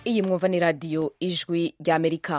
iyi mwumva ni radiyo ijwi ry'amerika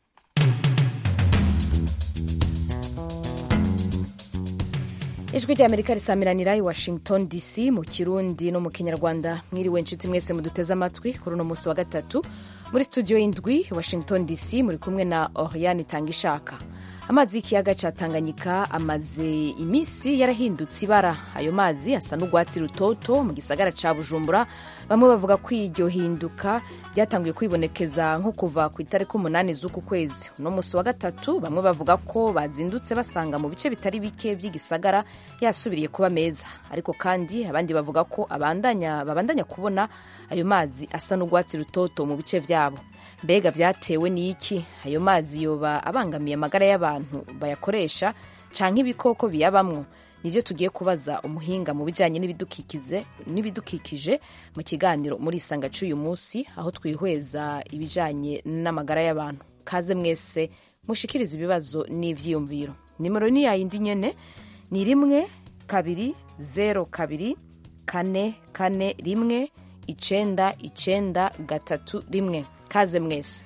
ijwi ry'amerika risamiranira i washington dc mu kirundi no mu kinyarwanda mwiriwe inshuti mwese muduteze amatwi kuri uno munsi wa gatatu muri studio y'indwi washington dc muri kumwe na oriane itangishaka amazi y'ikiyaga ca tanganyika amaze iminsi yarahindutse ibara ayo mazi asa n'urwatsi rutoto mu gisagara ca bujumbura bamwe bavuga ko iryo hinduka ryatanguye kwibonekeza nko kuva ku itariki umunani z'uku kwezi uno munsi wa gatatu bamwe bavuga ko bazindutse basanga mu bice bitari bike by'igisagara yasubiriye kuba meza ariko kandi abandi bavuga ko abandanya babandanya kubona ayo mazi asa n'urwatsi rutoto mu bice vyabo mbega vyatewe n'iki ayo mazi yoba abangamiye amagara y'abantu bayakoresha canke ibikoko biyabamwo nivyo tugiye kubaza umuhinga mu bijanye n'ibidukikije mu kiganiro muri isanga c'uyu munsi aho twihweza ibijanye n'amagara y'abantu kaze mwese mushikiriza ibibazo n'ivyiyumviro nimero ni yayindi nyene ni rimwe kabiri zero kabiri kane kane rimwe icenda icenda gatatu rimwe kaze mwese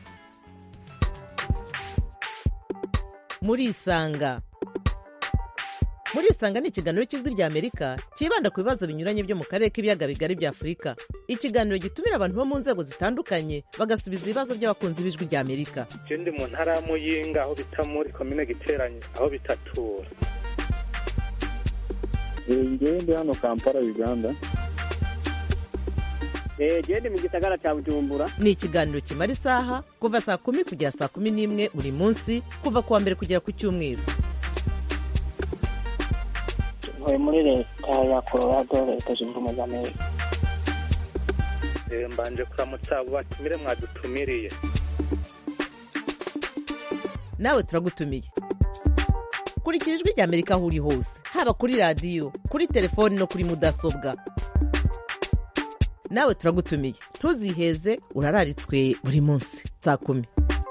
murisanga murisanga ni ikiganiro cy'ijwi rya amerika cyibanda ku bibazo binyuranye byo mu karere k'ibiyaga bigari bya afurika ikiganiro gitumira abantu bo mu nzego zitandukanye bagasubiza ibibazo by'abakunzi b'ijwi rya amerika je ndi mu ntara ya muyinga aho bita muri komine giteranye aho bitatura ngewe ndi hano kampala uganda gende mu gisagara cya bujumbura ni ikiganiro kimara isaha kuva saa kumi kugera saa kumi n'imwe buri munsi kuva ku wa mbere kugera ku cyumweru ntuye muri leta ya colorado leta zunze ubumwe za amerika mbanje kuramutsa abo batumire mwadutumiriye nawe turagutumiye kurikira ijwi rya amerika aho uri hose haba kuri radiyo kuri telefoni no kuri mudasobwa nawe turagutumiye ntuziheze urararitswe buri munsi saa kumi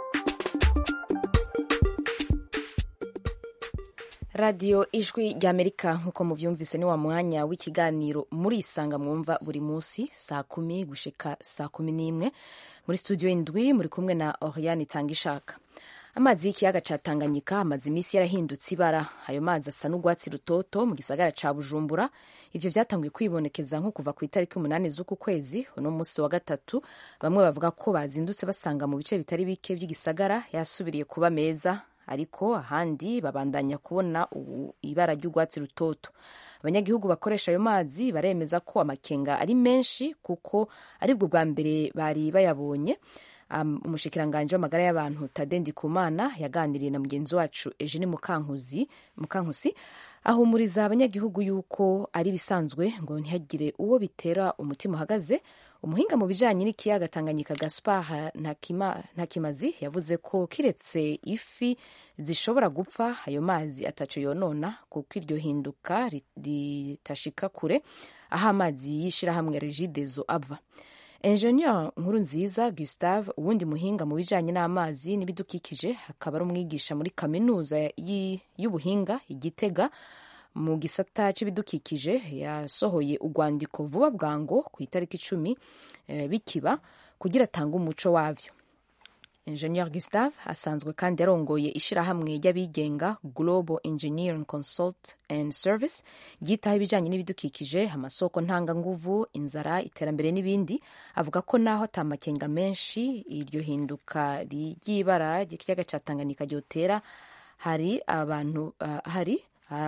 radiyo ijwi ry'amerika nk'uko mubyumvise ni wa mwanya w'ikiganiro muri isanga mwumva buri munsi saa kumi gushika saa kumi n'imwe muri studio indwi muri kumwe na oriane itangishaka amazi y'ikiyaga ca tanganyika amaze iminsi yarahindutse ibara ayo mazi asa n'urwatsi rutoto mu gisagara ca bujumbura ivyo vyatanguye kwibonekeza nko kuva ku itariki umunani z'uku kwezi uno munsi wa gatatu bamwe bavuga ko bazindutse basanga mu bice bitari bike vy'igisagara yasubiriye kuba meza ariko ahandi babandanya kubona ibara ry'urwatsi rutoto abanyagihugu bakoresha ayo mazi baremeza ko amakenga ari menshi kuko aribwo bwa mbere bari bayabonye um, umushikiranganji w'amagara y'abantu Tade Ndikumana yaganiriye na mugenzi wacu Eugene Mukankuzi Mukankusi ahumuriza abanyagihugu yuko ari bisanzwe ngo ntihagire uwo bitera umutima uhagaze umuhinga mu bijanye n'ikiyaga Tanganyika Gaspar Ntakimazi yavuze ko kiretse ifi zishobora gupfa ayo mazi ataco yonona kuko iryo hinduka ritashika kure aho amazi y'ishirahamwe Regideso ava Engineer nkuru nziza Gustave uwundi muhinga mu bijanye n'amazi n'ibidukikije akaba ari umwigisha muri kaminuza y'ubuhinga igitega mu gisata c'ibidukikije yasohoye urwandiko vuba bwango ku itariki icumi e, bikiba kugira atange umuco wavyo Engineer Gustave asanzwe kandi yarongoye ishirahamwe ry'abigenga Global Engineering Consult and Service ryitaho ibijanye n'ibidukikije amasoko ntanganguvu inzara iterambere n'ibindi avuga ko naho atamakenga menshi iryo hinduka ry'ibara ry'ikiyaga ca Tanganyika ryotera hari abantu uh, hari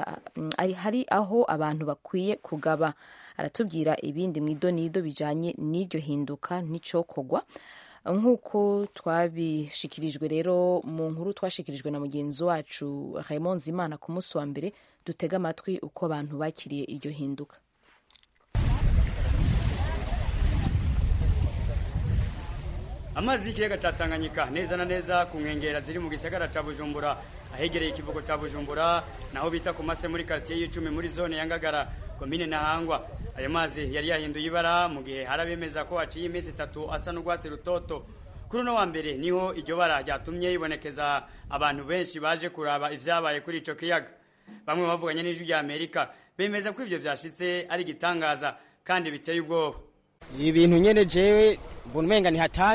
uh, hari aho abantu bakwiye kugaba aratubwira ibindi mw'idonido bijanye n'iryo hinduka n'icokogwa nk'uko twabishikirijwe rero mu nkuru twashikirijwe na mugenzi wacu Raymond Zimana ku munsi wa mbere dutega amatwi uko abantu bakiriye iryo hinduka amazi y'ikiyaga cya tanganyika neza na neza ku nkengera ziri mu gisagara cya bujumbura ahegereye ikivugo cya bujumbura naho bita ku mase muri karitsiye y'icumi muri zone ya ngagara komine ntahangwa ayo mazi yari yahinduye ibara mu gihe hari abemeza ko haciye iminsi itatu asa n'urwatsi rutoto kuri uno wa mbere niho iryo bara ryatumye yibonekeza abantu benshi baje kuraba ivyabaye kuri ico kiyaga bamwe bavuganye n'ijwi rya amerika bemeza ko ivyo vyashitse ari igitangaza kandi biteye ubwoba ibintu nyene jewe mbona umenga ni hatari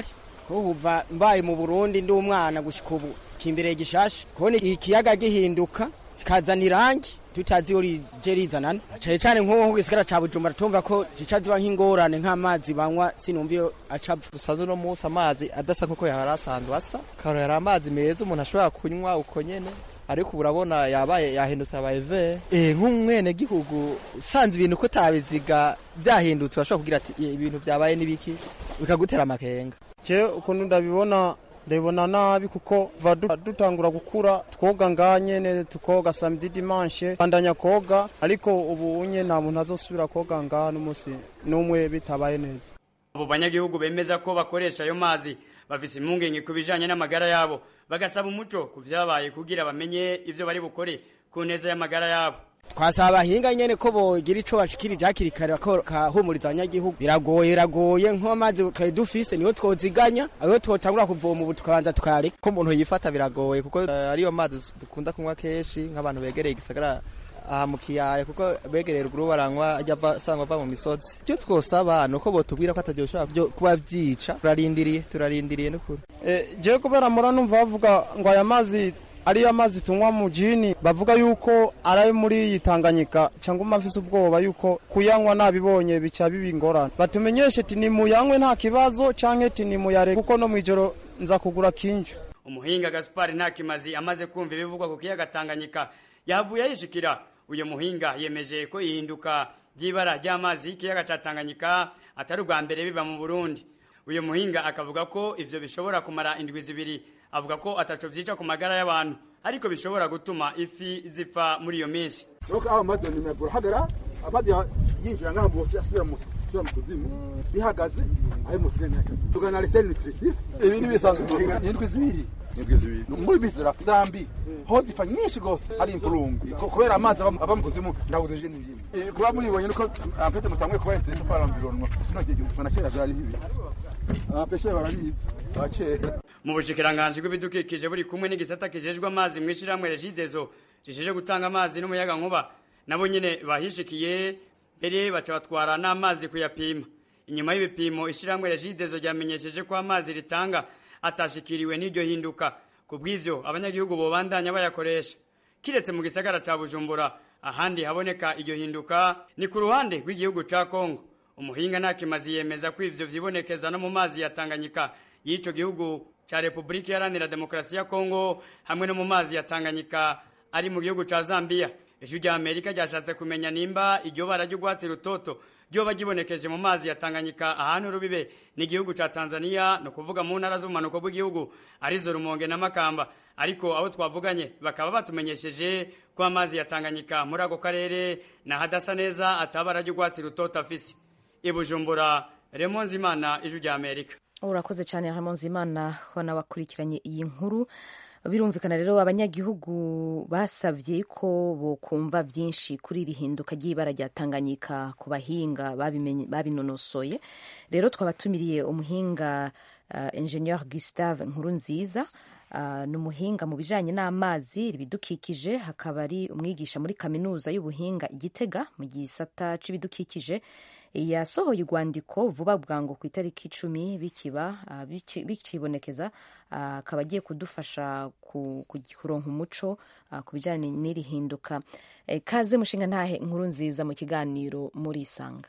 kuva mbaye mu burundi ndi umwana gushika ubu kimbere gishasha kubona ikiyaga gihinduka kikazana irangi tutazi iyo rije rizanana cane cane nk'uwo gisigara ca bujumbura tumva ko zica ziba nk'ingorane nk'amazi banywa sinumva iyo acapfa dusanzwe uno munsi amazi adasa nk'uko yari asanzwe asa karo yari amazi meza umuntu ashobora kunywa uko nyene ariko ubu urabona yabaye yahindutse abaye ve eh nk'umwene gihugu usanze ibintu ko tabiziga byahindutse urashobora kugira ati "Eh, ibintu byabaye nibiki bikagutera amakenga je ukuntu ndabibona ndabibona nabi kuko va du- dutangura gukura twoga nga nyene tukoga samedi dimanche bandanya koga ariko ubu unye nta muntu azosubira koga nga n'umunsi n'umwe bitabaye neza abo banyagihugu bemeza ko bakoresha ayo mazi bafise impungenge ku bijanye n'amagara yabo bagasaba umuco ku vyabaye kugira bamenye ivyo bari bukore ku neza y'amagara yabo twasaba abahinga nyene ko bogira ico bashikirije hakiri kare bakahumuriza abanyagihugu biragoye biragoye nk'amazi twari dufise niyo twoziganya ayo twotangura kuvoma ubu tukabanza tukayareka ko umuntu yifata biragoye kuko eh, ariyo mazi dukunda kunywa kenshi nk'abantu begereye igisagara aha mu kiyaya kuko begereye ruguru baranywa ajya ava asanga ava mu misozi icyo twosaba ni uko botubwira ko ataryo bishobora byo- kuba byica turarindiriye turarindiriye n'ukuri Eh, jewe kubera mura numva bavuga ngo aya mazi ariyo amazi tunywa mu jini bavuga yuko ari ayo muri iyi Tanganyika cyangwa umafise ubwoba yuko kuyanywa nabibonye bica biba ingorane batumenyeshe ati ni muyanywe nta kibazo canke ati ni muyareke kuko no mwijoro nza kugura kinju umuhinga gaspari ntakimazi amaze kumva ibivugwa ku kiyaga tanganyika yavuye yishikira uyu muhinga yemeje ko ihinduka ry'ibara ry'amazi y'ikiyaga ca tanganyika atari ubwa mbere biba mu burundi uyu muhinga akavuga ko ivyo bishobora kumara indwi zibiri avuga ko ataco vyica ku magara y'abantu ariko bishobora gutuma ifi zipfa muri iyo minsi nuko aho amazi nimero hagara amazi ya- yinjira ngaha bose asubira mu asubira mu kuzimu bihagaze ayo musigaye ntacyo tugana reseri nutritif ibi ni bisanzwe indwi zibiri indwi zibiri muri bizira ndambi ho zipfa nyinshi gose ari impurungu Ko- kubera amazi ava mu- ava mu kuzimu ndabuze je n'ibindi Eh, kuba mubibonye nuko ampete mutanguye kuba interese kwa l'environnement sino gihe na kera byari bibi abapeshe barabizi abakera mu bushikiranganji bw'ibidukikije buri kumwe n'igisata kijejwe amazi mu ishyirahamwe regidezo rijeje gutanga amazi n'umuyaga nkuba nabo nyene bahishikiye mbere baca batwara n'amazi kuyapima inyuma y'ibipimo ishyirahamwe regidezo ryamenyesheje ko amazi ritanga atashikiriwe n'iryo hinduka ku bw'ivyo abanyagihugu bobandanya bayakoresha kiretse mu gisagara ca bujumbura ahandi haboneka iryo hinduka ni ku ruhande rw'igihugu ca kongo umuhinga ntakimazi yemeza ko ivyo vyibonekeza no mu mazi ya tanganyika y'ico gihugu ca repubulika iharanira demokarasi ya kongo hamwe no mu mazi ya tanganyika ari mu gihugu ca zambiya ijwi rya amerika ryashatse kumenya nimba iryo bara ry'urwatsi rutoto ryoba ryibonekeje mu mazi ya tanganyika ahantu rubibe n'igihugu ca tanzania ni ukuvuga mu ntara z'ubumanuko bw'igihugu arizo rumonge na makamba ariko abo twavuganye bakaba batumenyesheje ko amazi ya tanganyika muri ako karere nahadasa neza atabara ry'urwatsi rutoto afise i bujumbura remonzi imana ijwi rya amerika urakoze cyane Ramon Zimana ko nabakurikiranye iyi nkuru birumvikana rero abanyagihugu basabye ko bokumva byinshi kuri iri hinduka ry'ibara rya Tanganyika ku bahinga babimenye- babinonosoye rero twabatumiriye umuhinga uh, ingenieur Gustave Nkurunziza uh, ni umuhinga mu bijanye n'amazi ibidukikije hakaba ari umwigisha muri kaminuza y'ubuhinga i Gitega mu gisata c'ibidukikije yasohoye urwandiko vuba bwangu ku itariki icumi bikiba ah, bici- bikibonekeza ah, akaba agiye kudufasha ku- ku- kuronka umuco ah, ku bijyanye n'iri hinduka Eh, kaze mushinga ntahe inkuru nziza mu kiganiro muri isanga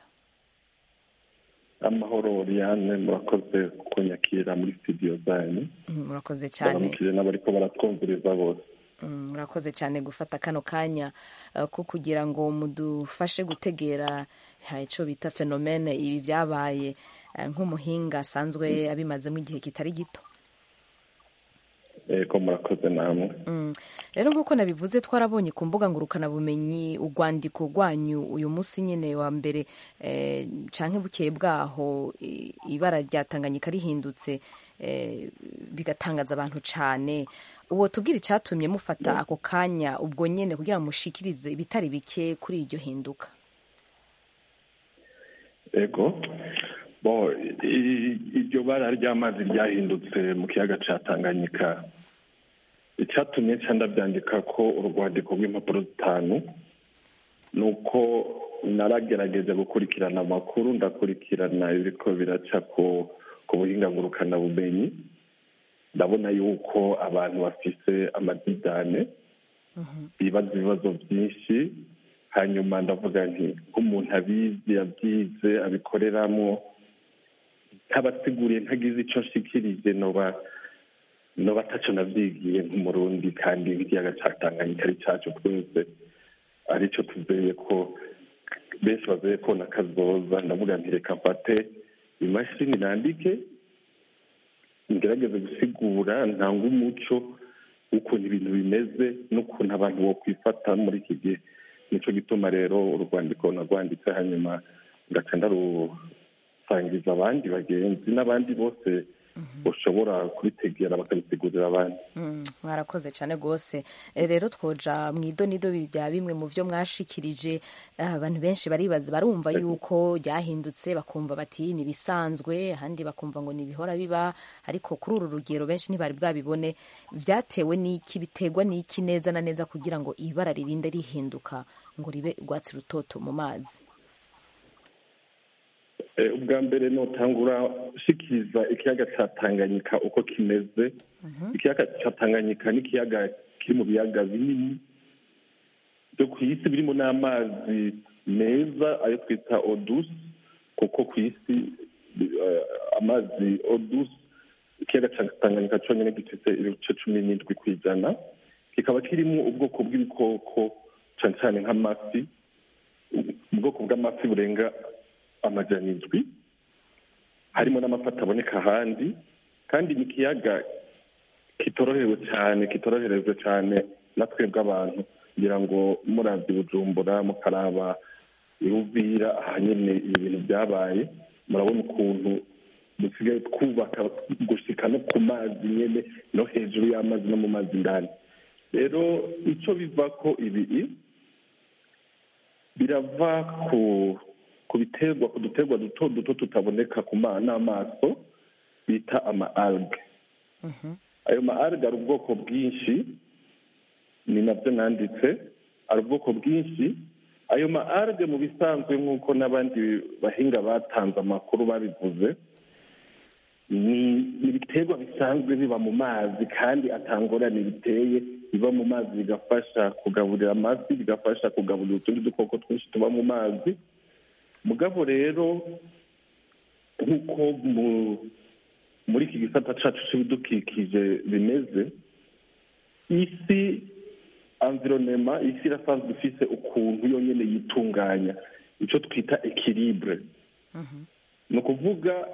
amahoro Oriane murakoze kunyakira muri studio zanyu Mm, murakoze cyane baramukije n'abariko baratwumviriza bose Mm, murakoze cyane gufata kano kanya eh, ko kugira ngo mudufashe gutegera eh, ico bita fenomene ibi byabaye eh, nk'umuhinga asanzwe abimazemo igihe kitari gito eko murakoze namwe Mm. rero nk'uko nabivuze twarabonye ku mbuga ngurukanabumenyi urwandiko rwanyu uyu munsi nyine wa mbere eh, canke bukeye bwaho i- ibara rya tanganyika rihindutse eh, bigatangaza abantu cane uwo tubwira icyatumye mufata ako kanya ubwo nyene kugira ngo mushikirize ibitari bike kuri iryo hinduka ego bo i- iryo bara ry'amazi ryahindutse mu kiyaga ca tanganyika icyatumye nca ndabyandika ko urwandiko rw'impapuro zitanu ni uko naragerageje gukurikirana amakuru ndakurikirana ibiriko biraca ku ku buhinga ngurukanabumenyi ndabona yuko abantu bafise amadidane bibaza ibibazo byinshi hanyuma ndavuga nti nk'umuntu abizi yabyize abikoreramo ntabasiguriye ntagize icyo nshikirije noba noba ataco navyigiye nk'umurundi kandi ikiyaga ca tanganyika ari cacu twese arico tuzeye ko benshi bazeye ko nakazoza ndavuga nti reka mfate imashini nandike ngerageze gusigura ntanga umuco w'ukuntu ibintu bimeze n'ukuntu abantu bokwifata muri iki gihe nico gituma rero urwandiko narwanditse hanyuma ngaca ndarusangiza abandi bagenzi n'abandi bose bashobora kubitegera bakabisigurira abandi mwarakoze cyane rwose rero twoja mu idonido bya bimwe mu byo mwashikirije abantu benshi baribaza barumva yuko ryahindutse bakumva bati ni ibisanzwe ahandi bakumva ngo ni ibihora biba ariko kuri uru rugero benshi ntibari bwabibone byatewe n'iki biterwa n'iki neza na neza kugira ngo ibara ririnde rihinduka ngo ribe urwatsi rutoto mu mazi ubwa mbere notangura ushikiriza ikiyaga cya tanganyika uko kimeze ikiyaga cya tanganyika ni ikiyaga kiri mu biyaga binini byo ku isi birimo n'amazi meza ayo twita odusi kuko ku isi amazi odusi ikiyaga cya tanganyika cyonyine gifite ibice cumi n'indwi ku ijana kikaba kirimo ubwoko bw'ibikoko cyane cyane nk'amafi ubwoko bw'amafi burenga amajana indwi harimo n'amafi ataboneka ahandi kandi ni ikiyaga kitorohewe cyane kitoroherejwe cyane na twebwe abantu kugira ngo murazi bujumbura mukaraba iruvira aha nyine ibi bintu byabaye murabona ukuntu dusigaye twubaka gushika no ku mazi nyine no hejuru y'amazi no mu mazi indani rero icyo biva ko ibi birava ku ku biterwa ku duterwa duto duto tutaboneka ku n'amaso bita ama alge ayo ma alge ari ubwoko bwinshi ni nabyo nanditse ari ubwoko bwinshi ayo ma alge mu bisanzwe nk'uko n'abandi bahinga batanze amakuru babivuze ni ibiterwa bisanzwe biba mu mazi kandi atangorane biteye biba mu mazi bigafasha kugaburira amafi bigafasha kugaburira utundi dukoko twinshi tuba mu mazi mugabo rero nk'uko muri iki gisata cyacu cy'ibidukikije bimeze isi environema isi irasanzwe ifise ukuntu yonyine yitunganya icyo twita ekiribure ni ukuvuga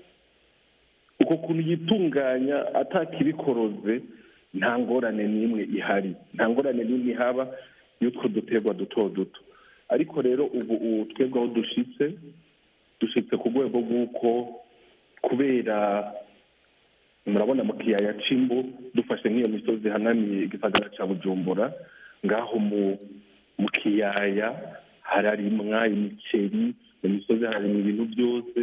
uko kuntu yitunganya atakibikoroze nta ngorane n'imwe ihari nta ngorane n'imwe ihaba y'utwo duterwa duto duto ariko rero ubu twebwe aho dushitse dushitse ku rwego rw'uko kubera murabona mu kiyaya c'imbo dufashe nk'iyo misozi hanamiye igisagara ca bujumbura ngaho mu mu kiyaya hararimwa imiceri mu misozi hararimwa ibintu byose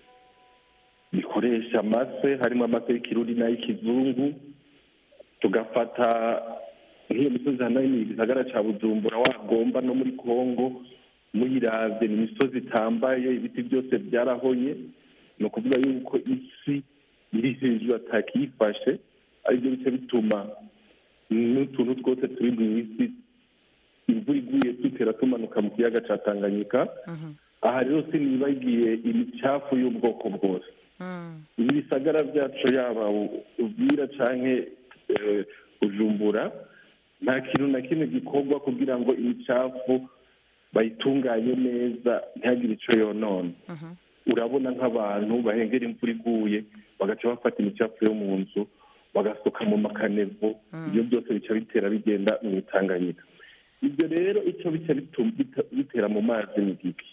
bikoresha amase harimo amase y'ikiruri n'ay'ikizungu tugafata nk'iyo misozi hanamiye igisagara ca bujumbura wagomba no muri kongo muyiravye ni imisozi itambaye ibiti byose byarahonye ni ukuvuga yuko isi iri hejuru atakiyifashe aribyo bice bituma n'utuntu twose turi mu isi imvura iguye dutera tumanuka mu kiyaga ca tanganyika aha rero sinibagiye imicafu y'ubwoko bwose ibi bisagara byacu yaba ubwira canke bujumbura nta kintu na kimwe gikorwa kugira ngo imicafu bayitunganye neza ntihagire icyo yonona urabona nk'abantu bahengera imvura iguye bagaca bafata imicafu yo mu nzu bagasuka mu makanevo ibyo byose bica bitera bigenda mu itanganyika ibyo rero icyo bica bitera mu mazi ni giki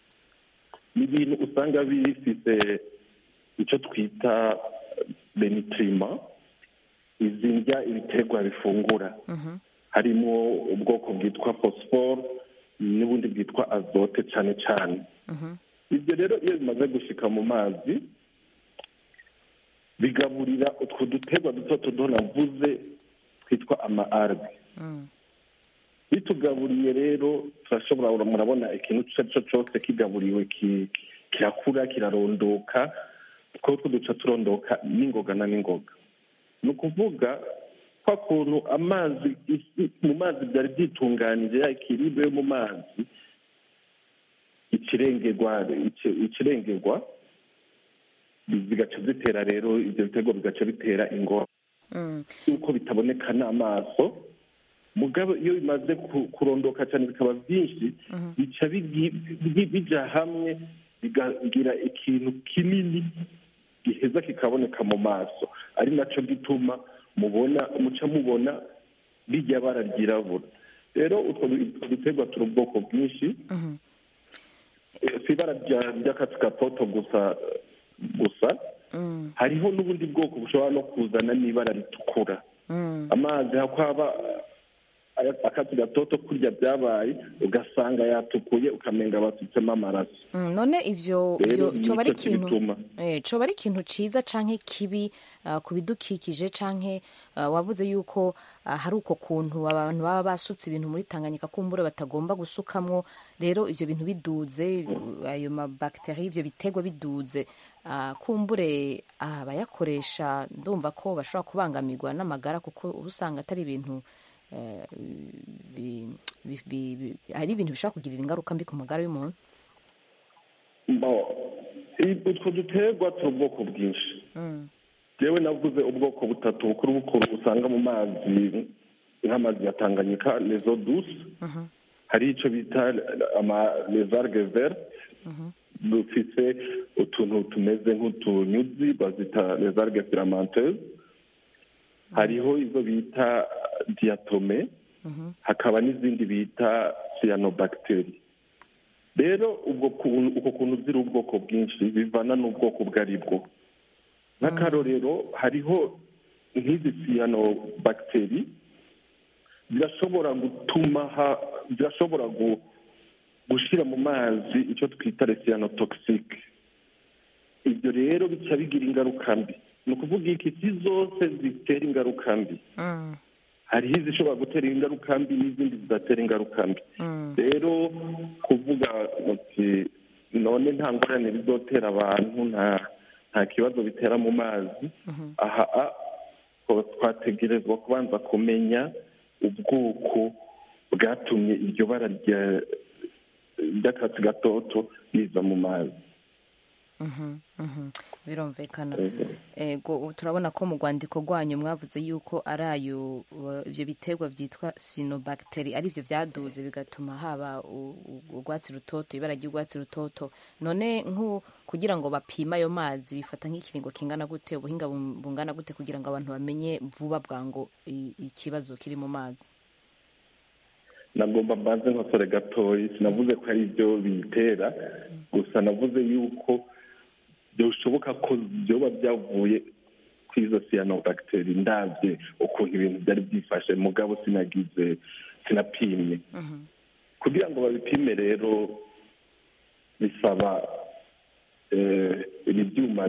ni ibintu usanga bifite icyo twita benitrima izi ndya ibiterwa bifungura harimo ubwoko bwitwa fosiforo n'ubundi bwitwa azote cyane cyane ibyo rero iyo bimaze gushika mu mazi bigaburira utwo duterwa duto tudo navuze twitwa ama arge bitugaburiye rero turashobora murabona ikintu icyo ari cyo cyose kigaburiwe kirakura kirarondoka two duca turondoka n'ingoga na n'ingoga ni ukuvuga kwa kuntu amazi isi mu mazi byari byitunganije ya ikiribe yo mu mazi ikirengerwa ikirengerwa bigaca zitera rero ibyo bitego bigaca bitera ingoro yuko bitaboneka n'amaso mugabo iyo bimaze kurondoka cyane bikaba byinshi bica bija hamwe bigagira ikintu kinini giheza kikaboneka mu maso ari nacyo gituma mubona muca mubona bijya bara ryirabura rero utwo duterwa turi ubwoko bwinshi si ibara ry'akatsi gatoto gusa gusa hariho n'ubundi bwoko bushobora no kuzana n'ibara ritukura amazi hakwaba akatsi gatoto kurya byabaye ugasanga yatukuye ukamenga basutsemo amaraso none ivyo coba ari ikintu coba ari ikintu ciza canke kibi ku bidukikije canke wavuze yuko hari uko kuntu abantu baba basutse ibintu muri tanganyika kumbure batagomba gusukamwo rero ivyo bintu biduze ayo mabakiteri ivyo biterwa biduze kumbure abayakoresha ndumva ko bashobora kubangamirwa n'amagara kuko uba usanga atari ibintu hari ibintu bishobora kugirira ingaruka mbi ku magara y'umuntu utwo duterwa turi ubwoko bwinshi yewe navuze ubwoko butatu bukuru bukuru usanga mu mazi nk'amazi ya tanganyika lezo dusi hari icyo bita lezarge vert dufite utuntu tumeze nk'utunyuzi bazita lezarge filamenteze hariho izo bita diyatome hakaba n'izindi bita siyanobagiteri rero ubwo uko kuntu ziri ubwoko bwinshi bivana n'ubwoko ubwo ari bwo nk'akarorero hariho nk'izi siyanobagiteri zirashobora gutuma zirashobora gushyira mu mazi icyo twita resiyanotogisike ibyo rero bica bigira ingaruka mbi ni ukuvuga iki si zose zitera ingaruka mbi hariho izishobora gutera ingaruka mbi n'izindi zidatera ingaruka mbi rero kuvuga uti none nta ngorane bizotera abantu nta kibazo bitera mu mazi aha twategerezwa kubanza kumenya ubwoko bwatumye iryo bara ry'akatsi gatoto riza mu mazi birumvikana ego turabona ko mu rwandiko rwanyu mwavuze yuko ari ayo ibyo biterwa byitwa sinobagiteri ari byo byaduze bigatuma haba urwatsi rutoto ibara ry'urwatsi rutoto none nk'u kugira ngo bapime ayo mazi bifata nk'ikiringo kingana gute ubuhinga bungana gute kugira ngo abantu bamenye vuba bwango ikibazo kiri mu mazi nagomba mbanze nkosore gatoya sinavuze ko ari byo biyitera gusa navuze yuko bishoboka ko byoba byavuye ku izo siyanobagiteri ndabye ukuntu ibintu byari byifashe mugabo sinagize sinapimye kugira ngo babipime rero bisaba ibi byuma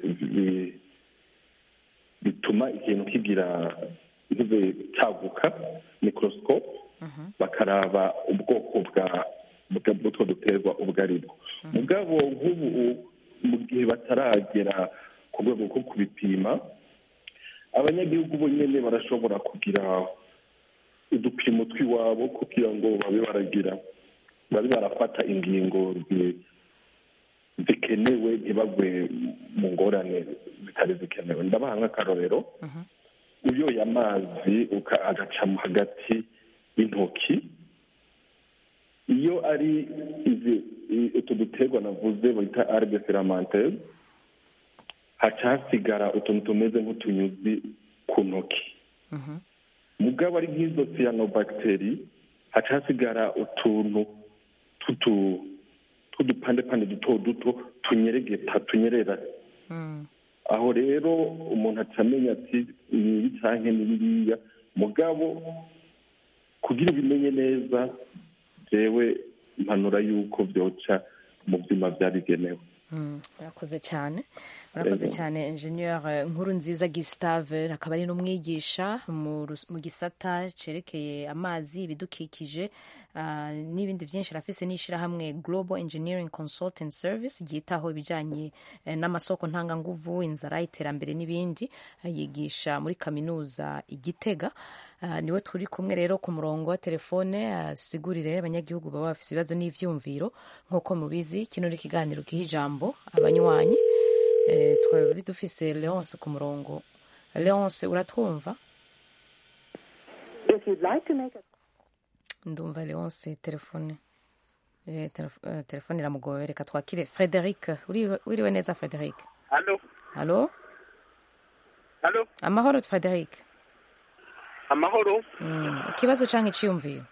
bituma ikintu kigira cyaguka mikorosikope bakaraba ubwoko bwa bw'utwo duterwa ubwo ari bwo mugabo nk'ubu mu gihe bataragera ku rwego rwo kubipima abanyagihugu bo nyine barashobora kugira udupimo tw'iwabo kugira ngo babe baragira babe barafata ingingo zikenewe ntibagwe mu ngorane zitari zikenewe ndabaha nk'akarorero uyoye amazi agacamo hagati y'intoki iyo ari izi utu duterwa navuze bita arge filamenteze haca hasigara utuntu tumeze nk'utunyuzi ku ntoki mugabo ari nk'izo siyanobagiteri haca hasigara utuntu tw'udupandepande duto duto tunyeregeta tunyerera aho rero umuntu atamenya ati ni ibi cyangwa ni biriya mugabo kugira ubimenye neza jewe impanura y'uko byoca mu byuma byabigenewe murakoze cyane murakoze Yego. cyane ingenieur nkuru nziza Gustave akaba ari n'umwigisha mu rus- mu gisata cerekeye amazi ibidukikije ah, n'ibindi byinshi arafise n'ishyirahamwe Global Engineering Consulting Service ryitaho ibijyanye eh, n'amasoko ntanganguvu inzara iterambere n'ibindi Ah, yigisha muri kaminuza igitega Ah, niwe turi kumwe rero ku murongo wa telefone asigurire abanyagihugu baba bafite ibibazo n'ivyumviro nk'uko mubizi kino ni ikiganiro giha ijambo abanywanyi Eh, twaba dufise leonce ku murongo leonce uratwumva ndumva leonce telefone Eh, telef- eh, telefone iramugoye reka twakire frederic Uri- wiriwe neza frederic Halo, halo halo, amahoro frederic amahoro. Mm, ikibazo canke iciyumviro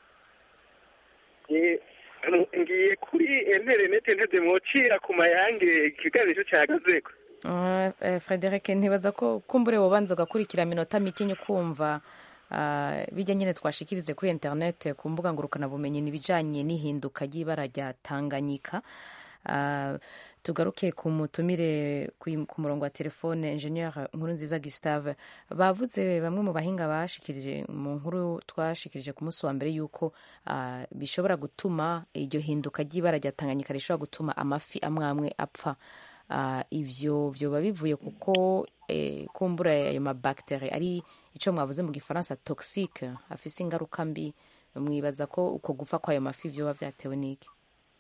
Eh, ngiye kuri interineti nteze mwocira ku mayange ikiganiro cyahagazeko. Uh, eh, Frederic ntibaza ko kumbure wobanza ugakurikira minota mike kumva uh, bijya nyine twashikirize kuri internet ku mbuga ngurukanabumenyi n'ibijanye n'ihinduka ry'ibara rya Tanganyika uh, tugaruke ku mutumire ku ku murongo wa telefone ingenieur nkuru nziza Gustave bavuze bamwe mu bahinga bashikirije mu nkuru twashikirije ku munsi wa mbere yuko uh, bishobora gutuma iryo hinduka ry'ibara rya Tanganyika rishobora gutuma amafi amwe amwe apfa uh, ivyo vyoba bivuye kuko eh, kumbura ayo mabacteri ari ico mwavuze mu gifaransa toxique afise ingaruka mbi mwibaza ko uko gupfa kwayo mafi vyoba vyatewe n'iki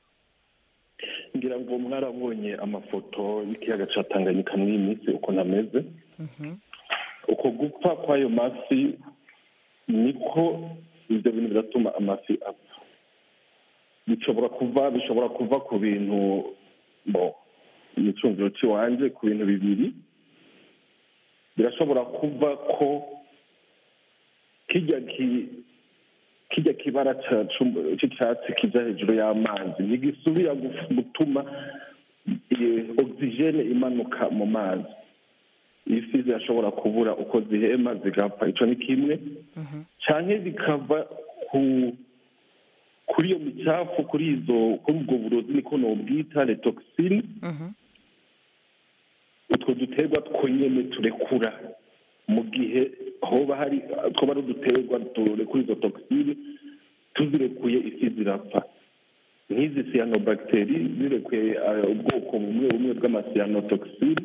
ngira ngo mwarabonye amafoto y'ikiyaga ca tanganyika muri iyi minsi ukuntu ameze uko gupfa kw'ayo mafi niko ibyo bintu biratuma amafi apfa bishobora kuva bishobora kuva ku bintu bo imicungiro c'iwanje ku bintu bibiri birashobora kuva ko kijya ki kijya kibara ca- c'um- c'icatsi kija hejuru y'amazi ntigisubira guf- gutuma eh, ogisijene imanuka mu mazi ifi zirashobora kubura uko zihema zigapfa ico ni kimwe canke bikava ku kuri iyo micafu kuri izo kuri ubwo burozi niko nobwita letoxine utwo duterwa two nyene turekura mu gihe hoba hari twoba ari uduterwa turekura izo toxine tuzirekuye ifi zirapfa nk'izi cyanobacteri zirekuye eh, ubwoko bumwe bumwe bw'amacyanotokisine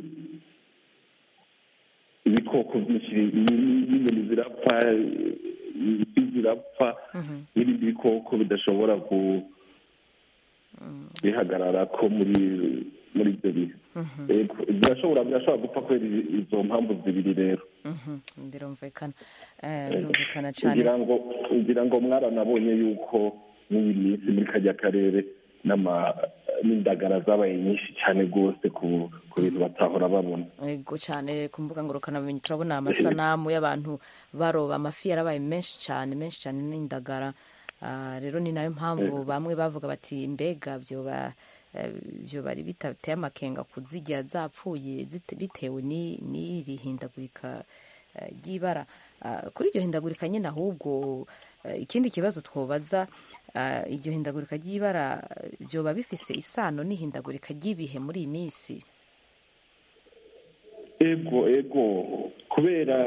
ibikoko byinshi n'inyoni zirapfa ifi zirapfa n'ibindi bikoko bidashobora ku bihagarara ko muri muri ibyo bihe Yego, birashobora birashobora gupfa kubera i- izo mpamvu zibiri rero Mhm, birumvikana Eh, birumvikana cane ngira ngo ngira ngo mwaranabonye yuko n'iyi minsi muri kajya karere n'ama n'indagara zabaye nyinshi cyane rwose ku ku bintu batahora babona ego cyane ku mbuga ngurukanabumenyi turabona amasanamu y'abantu baroba amafi yarabaye menshi cyane menshi cyane n'indagara Ah, rero ni nayo mpamvu bamwe bavuga bati mbega vyoba eh, vyo bari bitateye amakenga kuzirya zapfuye zite- bitewe ni- n'iri hindagurika eh, ry'ibara Ah, kuri iryo hindagurika nyine ahubwo eh, ikindi kibazo twobaza ah, iryo hindagurika ry'ibara vyoba bifise isano n'ihindagurika ry'ibihe muri iyi minsi ego ego kubera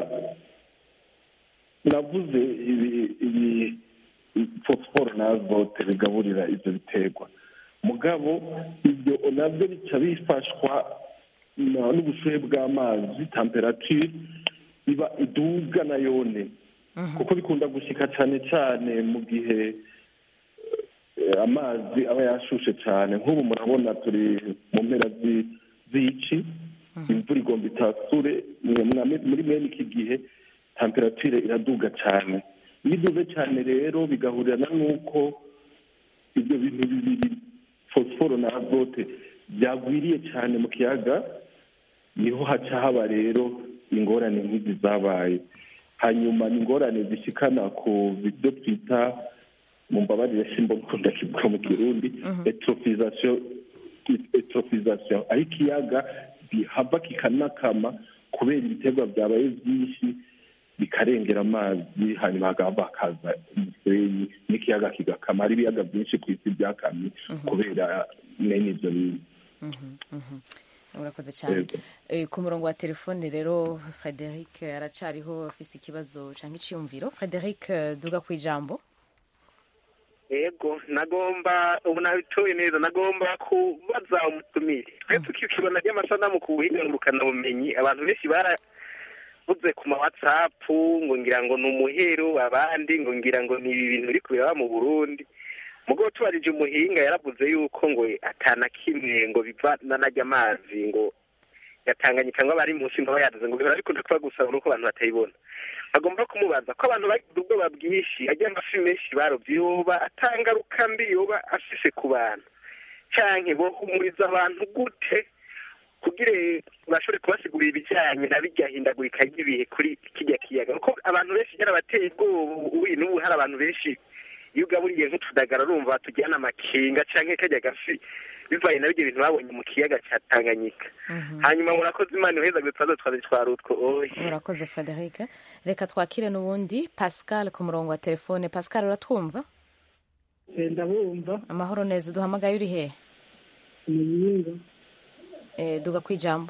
navuze ibi ibi fosiforo na azote bigaburira ibyo biterwa mugabo ibyo nabyo bica bifashwa na- n'ubushuhe bw'amazi temperature iba iduga na yone kuko bikunda gushika cyane cyane mu gihe eh, amazi aba yashushe cyane nk'ubu murabona turi mu mpera zi- z'ici imvura igomba itasure mwe- mwa- muri mwene iki gihe temperature iraduga cyane iyo iduze cyane rero bigahurirana n'uko ibyo bintu bibiri fosiforo na azote byagwiriye cyane mu kiyaga niho haca haba rero ingorane nk'izi zabaye hanyuma ni ingorane zishikana ku byo twita mu mbabarire simba nkunda kivuga mu kirundi etrofizasiyo etrofizasiyo aho ikiyaga gihava kikanakama kubera ibiterwa byabaye byinshi bikarengera amazi hanyuma hagahava hakaza umusenyi n'ikiyaga kigakama hari ibiyaga byinshi ku isi byakamye kubera mwene ibyo bintu urakoze cyane Eh, ku murongo wa telefone rero frederic aracariho afise ikibazo cyangwa icyiyumviro frederic eh, duga ku ijambo yego nagomba ubu nabitoye neza nagomba kubaza umutumire twe tukikibona ry'amasanamu ku buhinga ngurukanabumenyi abantu benshi baravuze ku ma whatsapp ngo ngira ngo ni umuhero abandi ngo ngira ngo ni ibi bintu biri kubiraba mu burundi mugabo tubarije umuhinga yaravuze yuko ngo atana kimwe ngo biva nanajya amazi ngo yatanganye cyangwa bari munsi ngo bayaduze ngo bihora bikunda kuba gusa nuko abantu batayibona agomba kumubaza ko abantu bagize ubwoba bwinshi ajya amafi menshi barobye yoba atangaruka mbi yoba afise ku bantu canke bohumuriza abantu gute kugira bashobore kubasigurira ibijyanye na bijya hindagurika ry'ibihe kuri kijya kiyaga kuko abantu benshi byarabateye ubwoba ubu n'ubu hari abantu benshi iyo ugaburiye nk'utudagara urumva tujyana amakinga canke kajya gafi bivanye na bijya bintu babonye mu kiyaga cya tanganyika hanyuma murakoze imana iheza gutwaza twaze twari utwo oye urakoze frederic reka twakire n'ubundi pascal ku murongo wa telefone pascal uratwumva ndabumva amahoro neza uduhamagaye uri hehe muyinga Eh, duga ku ijambo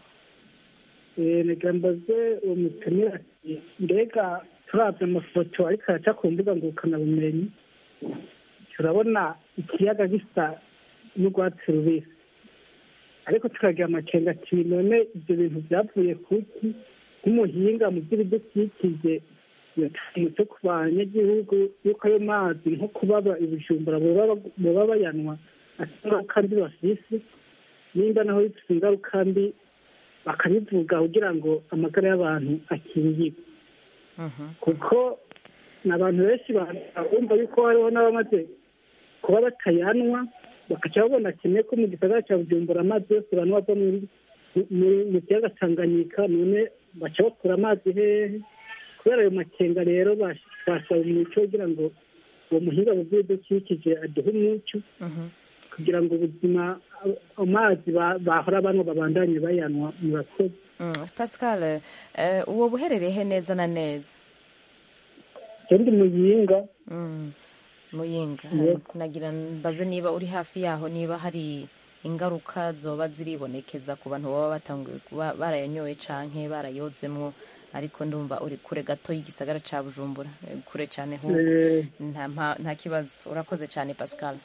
reka mbaze uwo mutumira ati mbega turabye amafoto ariko araca ku mbuga ngurukanabumenyi turabona ikiyaga gisa n'urwatsi rubisi ariko tukagira amakenga ati none ibyo bintu byavuye kuki nk'umuhinga mu by'ibidukikije umuco ku banyagihugu yuko ayo mazi nko kubaba ibijumbura boba bayanwa ingaruka mbi bafise nimba naho bifite ingaruka mbi bakabivuga kugira ngo amagara y'abantu akingirwe kuko ni abantu benshi bumva yuko hariho n'abamaze kuba batayanwa bagaca babona kimwe ko mu gisagara cya bujumbura amazi yose abantu bava muri- mu- mu kiyaga tanganyika none baca bakura amazi hehe kubera ayo makenga rero bash- basaba umuco kugira ngo uwo muhinga mu by'ibidukikije aduhe umuco kugira ngo ubuzima amazi ba- bahora banywa babandanye bayanwa murakoze Mm, pascal eh, uwo buherereye he neza na neza ndi muyinga Mm, muyinga Yego. nagira mbaze niba uri hafi yaho niba hari ingaruka zoba ziribonekeza ku bantu baba batanguye kuba barayanyoye canke barayozemwo ariko ndumva uri kure gato y'igisagara ca bujumbura Eh, kure cane hu Eh. nta mpa- nta kibazo urakoze cane pascal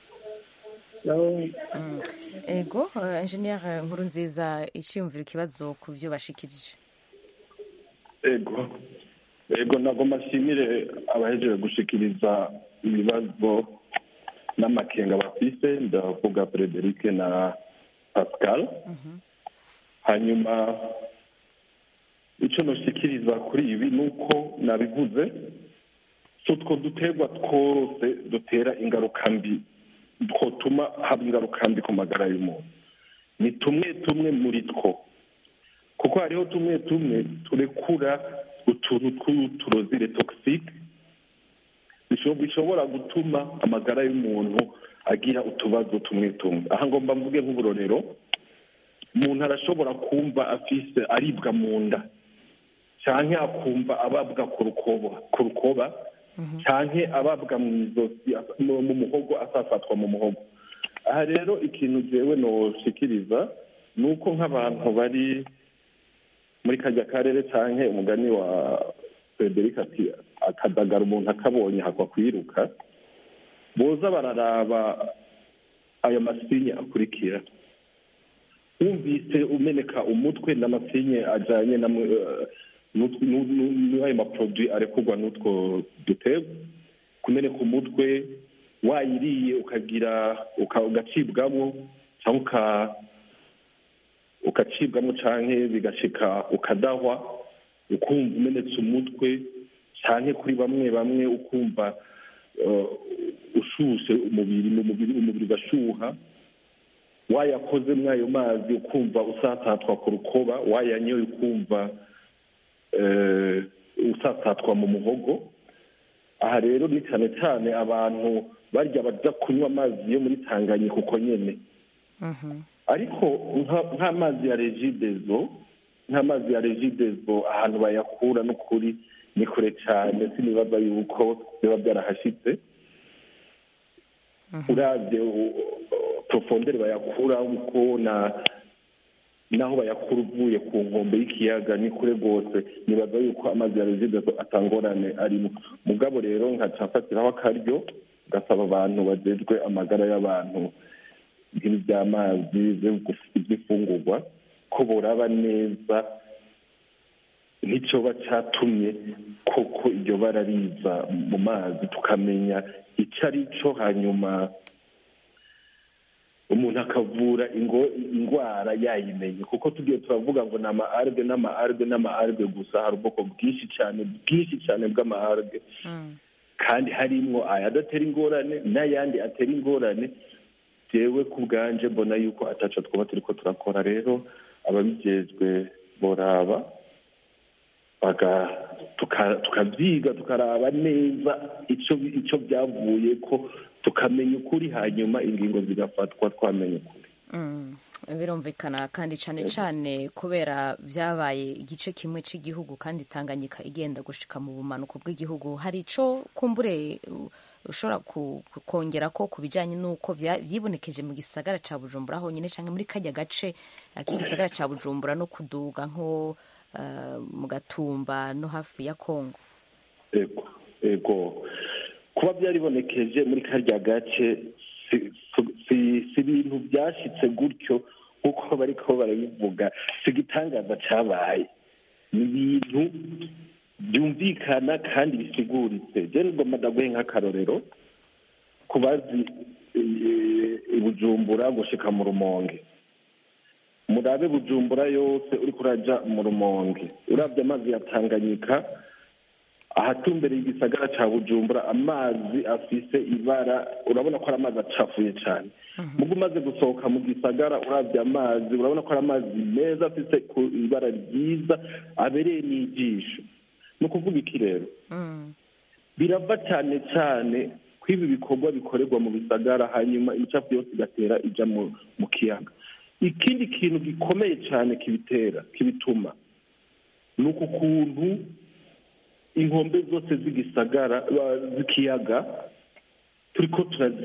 Mm. ego eh, engineer nkuru nziza iciyumvira ikibazo ku byo bashikirije ego ego nagomba nshimire abahejeje gushikiriza ibibazo n'amakenga bafise ndavuga frederic na pascal hanyuma icyo noshikiriza kuri ibi ni uko nabivuze si utwo duterwa twose dutera ingaruka mbi twotuma haba ingaruka mbi ku magara y'umuntu ni tumwe tumwe muri two kuko hariho tumwe tumwe turekura utuntu tw'uturozire togisike bishobora gutuma amagara y'umuntu agira utubazo tumwe tumwe aha ngomba mvuge nk'uburorero umuntu arashobora kumva afise aribwa mu nda cyangwa akumva ababwa ku rukoba ku rukoba cyangwa ababwa mu izosi mu mu muhogo asafatwa mu muhogo aha rero ikintu jewe noshikiriza ni uko nk'abantu bari muri kajya karere cyangwa umugani wa frederic ati akadagara umuntu akabonye hakwa kwiruka boza bararaba ayo masinye akurikira wumvise umeneka umutwe n'amasinye ajyanye na n'ayo maproduwi arekurwa n'utwo duterwa kumeneka umutwe wayiriye ukagira ugacibwamo cyangwa ukacibwamo cyangwa bigashika ukadahwa ukumva umenetse umutwe cyane kuri bamwe bamwe ukumva ushushe umubiri mu mubiri umubiri ugashuha wayakoze muri ayo mazi ukumva usatatwa ku rukoba wayanyoye ukumva usatatwa mu muhogo aha rero ni cyane cyane abantu barya bajya kunywa amazi yo muri tanganyika uko nyine ariko nk'amazi ya regidezo nk'amazi ya regidezo ahantu bayakura n'ukuri ni kure cyane sinibaza yuko biba byarahashyitse urabye profondere bayakura uko na naho bayakura uvuye ku nkombe y'ikiyaga ni kure rwose nibaza yuko amazi ya rezidezo atangorane arimo mugabo rero nkaca mfatiraho akaryo gasaba abantu bajejwe amagara y'abantu ibintu by'amazi iby'ifungurwa ko boraba neza nk'icyoba cyatumye koko iryo bara riza mu mazi tukamenya icyo ari cyo hanyuma umuntu akavura indwara yayimenye kuko tugiye turavuga ngo ni ama arge n'ama arge n'ama arge gusa hari ubwoko bwinshi cyane bwinshi cyane bw'ama arge kandi harimo ayadatera ingorane n'ayandi atera ingorane jewe ku bwanje mbona yuko ataco twaba turiko turakora rero ababijejwe boraba tukabyiga tukaraba neza icyo byavuye ko tukamenya ukuri hanyuma ingingo zigafatwa twamenya ukuri birumvikana kandi cyane cyane kubera byabaye igice kimwe cy'igihugu kandi tanganyika igenda gushika mu bumanuko bw'igihugu hari icyo kumbure ushobora kongera ko ku bijyanye n'uko byibonekeje mu gisagara cya bujumbura honyine cyangwa muri kajya gace k'igisagara cya bujumbura no kuduga nko mu gatumba no hafi ya kongo ego kuba byaribonekeje muri karya gace si ibintu byashyitse gutyo nk'uko bari ko barabivuga si igitangaza cyabaye ni ibintu byumvikana kandi bisiguritse jene ngoma ndaguhe nk'akarorero ku bazi bujumbura gushika mu rumonge murabe bujumbura yose uri kuraja mu rumonge urabye amazi ya tanganyika ahatumbereye igisagara ca bujumbura amazi afise ibara urabona ko ari amazi acafuye cyane mugo umaze gusohoka mu gisagara urabye amazi urabona ko ari amazi meza afise ibara ryiza abereye n'ijisho ni ukuvuga iki rero birava cyane cyane ko ibi bikorwa bikorerwa mu bisagara hanyuma imicafu yose igatera ija mu kiyaga ikindi kintu gikomeye cyane kibitera kibituma ni uku kuntu inkombe zose z'igisagara z'ikiyaga turiko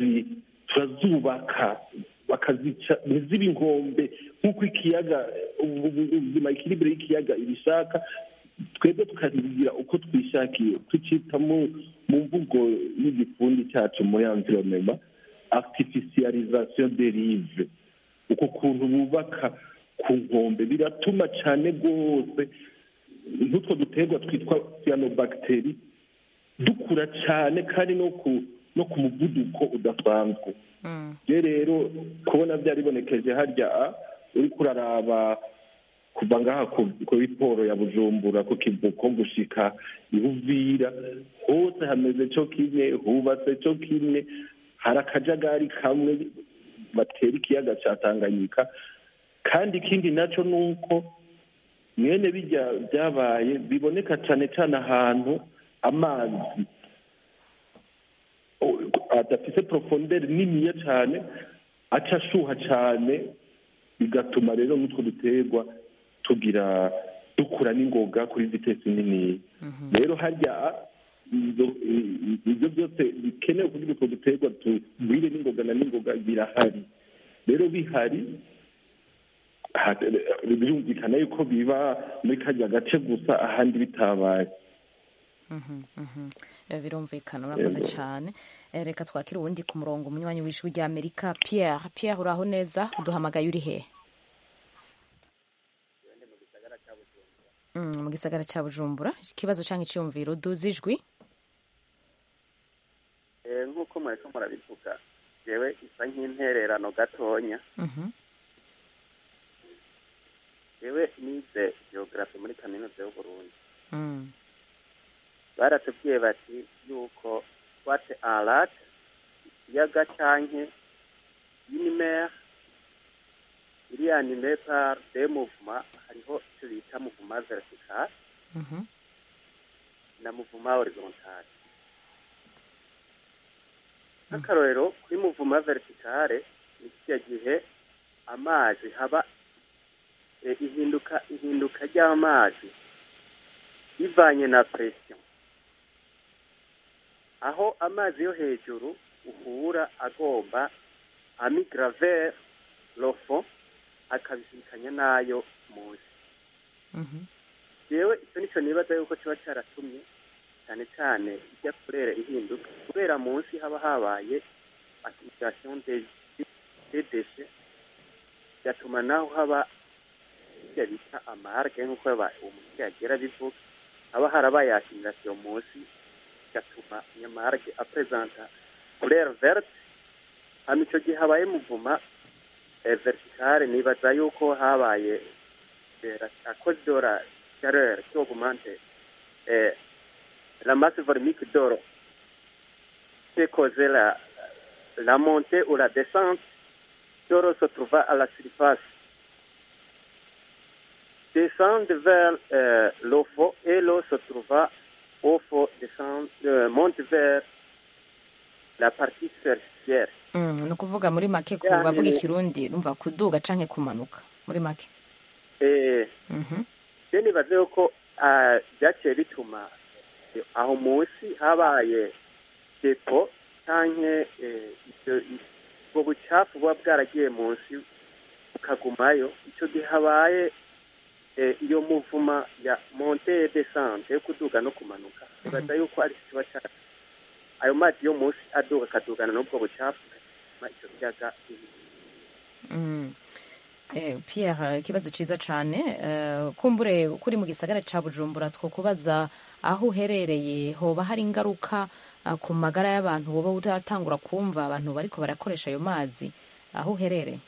turazubaka bakazica ntizibe inkombe nk'uko ikiyaga ubuzima ikiribire y'ikiyaga ibishaka twebwe tukabigira uko twishakiye tucita mu mvugo y'igifundi cyacu muri environnement artificialisation derive uko kuntu bubaka ku nkombe biratuma cyane rwose nk'utwo duterwa twitwa cyanobacteri dukura cyane kandi no ku no ku muvuduko udasanzwe rero kubona byaribonekeje harya uri kuraraba kuva ngaha ku biporo ya bujumbura ku kivuko gushika ibuvira hose hameze cyo kimwe hubatse cyo kimwe hari akajagari kamwe batera ikiyaga cya tanganyika kandi ikindi nacyo ni uko mwene bijya byabaye biboneka cyane cyane ahantu amazi adafite porofonderi niniya cyane aca ashuha cyane bigatuma rero n'utwo duterwa tugira dukura n'ingoga kuri vitesi nini rero harya ibyo byose bikenewe kugira utwo duterwa tugwire n'ingoga na n'ingoga birahari rero bihari birumvikana yuko biba muri kajya gace gusa ahandi bitabaye birumvikana urakoze cyane reka twakire uwundi ku murongo umunywanyi w'ijwi rya amerika pierre pierre uraho neza uduhamagaye uri hehe mu gisagara cya bujumbura ikibazo cyangwa icyumviro duze ijwi nk'uko mureko murabivuga yewe isa nk'intererano gatonya yewe nize geogarafi muri kaminuza y'uburundi baratubwiye bati yuko swate arat ikiyaga canke inimer iri anime par de mouvement hariho icyo bita mouvement vertical na mouvement horizontal nk'akarorero kuri mouvement verticale ni kirya gihe amazi haba ihinduka ihinduka ry'amazi bivanye na presiyo aho amazi yo hejuru uhura agomba amigrave lofo akabisikanya n'ayo munsi yewe icyo nicyo nibaza yuko kiba cyaratumye cyane cyane ijya kurera ihinduka kubera munsi haba habaye accumulation des des déchets bigatuma naho haba ibyo bita amarge nk'uko aba- umuntu yagira bivuga haba harabaye accumulation munsi bigatuma iyo marge apresenta couleur verte hano icyo gihe habaye muvuma eh, verticale nibaza yuko habaye eh, à cause de la chaleur qui augmente eh, la masse volumique d'eau qui causait la, la montée ou la descente d'eau se trouva à la surface descend vers euh, l'eau fond et l'eau se trouva au fond descend euh, monte vers la partie superficielle Mm, ni ukuvuga muri make ku Yani- bavuga ikirundi numva kuduga canke kumanuka muri make eh, Mhm. je nibaze yuko ah, byaciye bituma eh, aho munsi habaye depo canke eh, ibyo- ubwo bucafu buba bwaragiye munsi bukagumayo icyo gihe habaye eh, iyo muvuma ya monte descente yo kuduga no kumanuka nibaza yuko ari kiba cya ayo mazi yo munsi aduga akadugana n'ubwo bucafu bigatuma icyo kiyaga Mm. Eh, Pierre ikibazo ciza cane eh, kumbure kuri mu gisagara ca Bujumbura two kubaza aho uherereye hoba hari ingaruka ah, ku magara y'abantu woba utatangura kumva abantu bariko barakoresha ayo mazi aho uherereye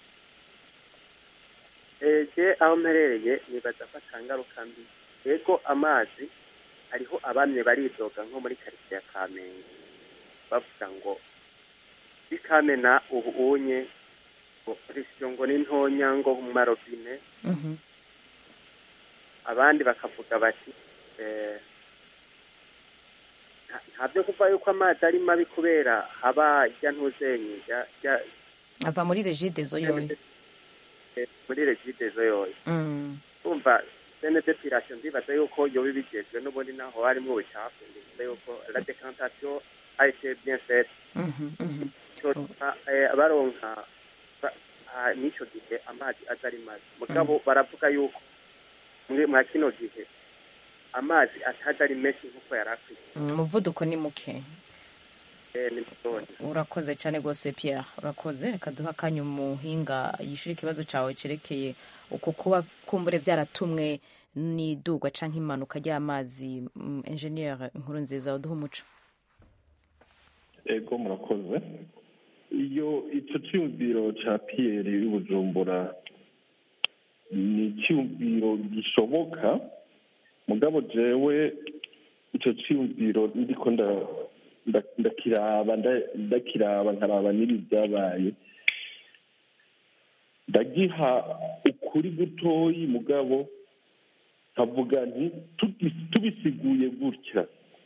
eje aho mperereye nibaza ko atangaruka mbi yego amazi hariho abamye baridoga nko muri karitsiye ya kamenge bavuga ngo i kamena ubu unye ngo presiyo ngo ni ntonya ngo mu marobine Mhm. abandi bakavuga bati eh, nta- nta byo kuva yuko amazi ari mabi kubera haba ijya ntuzenye ijya- ijya- ava muri regidezo yoyo eh, muri regidezo yoyo Mm. umva sene depilation ndibaza yuko yoba ibigejwe n'ubundi naho harimo ubucafu ndibaza yuko la decantation a été bien faite Mhm, mhm. cyotuma eh, baronka ba- ah, n'icyo gihe amazi aza ari mabi mugabo baravuga yuko muri mwa kino gihe amazi ataza ari menshi nk'uko yari akwiye Mm, umuvuduko ni muke Eh, ni mutoya urakoze cyane rwose Pierre urakoze reka duhe akanya umuhinga yishyura ikibazo cyawe cyerekeye uko kuba kumbure byaratumwe n'idugwa cyangwa impanuka ry'amazi mm, engineer inkuru nziza uduha umuco ego murakoze iyo icyo cyumviro cya piyeri y'ubujumbura ni icyumviro gishoboka mugabo jewe icyo cyumviro ndiko nda- nda- ndakiraba nda- ndakiraba nkaraba n'ibi byabaye ndagiha ukuri gutoyi mugabo nkavuga nti tubi- tubisiguye gutya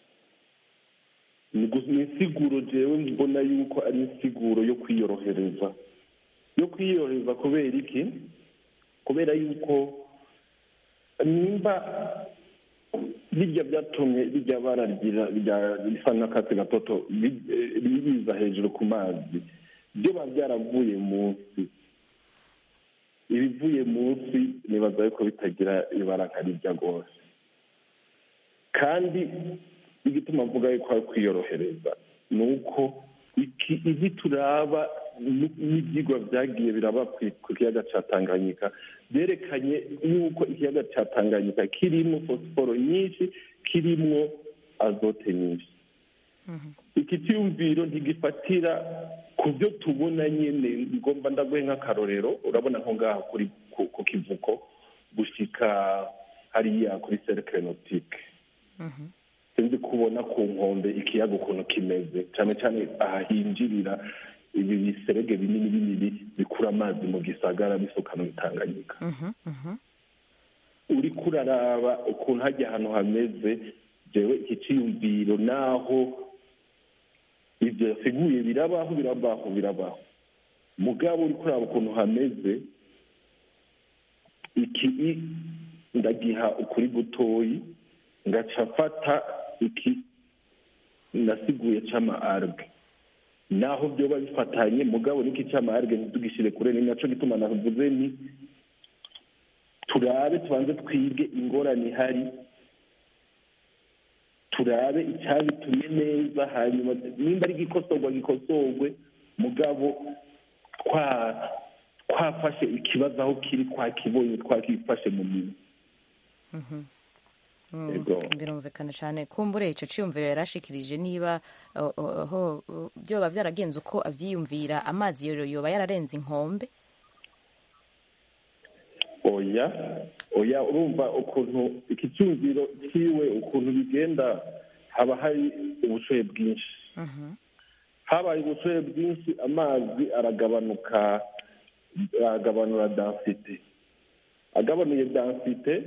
ni gu- ni insiguro jewe mbona yuko ari insiguro yo kwiyorohereza yo kwiyorohereza kubera iki kubera yuko nimba birya byatumye bijya baragira rya- risa n'akatsi gatoto bi- eh, biza hejuru ku mazi byo biba byaravuye munsi ibivuye munsi nibaza yuko bitagira ibara nka rijya rwose kandi igituma mvuga yuko ari kwiyorohereza ni uko iki ibi turaba n- n'ibyigwa byagiye biraba ku- ku kiyaga cya tanganyika byerekanye yuko ikiyaga cya tanganyika kirimo fosiforo nyinshi kirimo azote nyinshi iki cyumviro ntigifatira ku byo tubona nyine ngomba ndaguhe nk'akarorero urabona nko ngaha kuri ku- ku kivuko gushyika hariya kuri serikare notike sinzi kubona ku nkombe ikiyaga ukuntu kimeze cyane cyane aha hinjirira ibi biserege binini binini bikura amazi mu gisagara bisukana mu tanganyika uri kuraraba ukuntu hajya ahantu hameze jewe iki cyiyumviro naho ibyo yasiguye birabaho birabaho birabaho mugabo uri kuraba ukuntu hameze iki i- ndagiha ukuri gutoyi ngaca mfata iki nasiguye c'ama arge naho byoba bifatanye mugabo niki c'ama arge ntitugishyire kure ni naco gituma navuze ni turabe tubanze twige ingorane ihari turabe icyabitumye neza hanyuma nimba ari igikosorwa gikosorwe mugabo twa twafashe ikibazo aho kiri twakibonye twakifashe mu minwe Mm, Yego. birumvikana cyane kumbure icyo cyiyumviro yarashikirije niba uh, uh, ho uh, byoba byaragenze uko abyiyumvira amazi yo- yoba yararenze inkombe oya oya urumva ukuntu iki cyumviro cyiwe ukuntu bigenda haba hari ubushoye bwinshi habaye ubushoye bwinshi amazi aragabanuka aragabanura densite agabanuye densite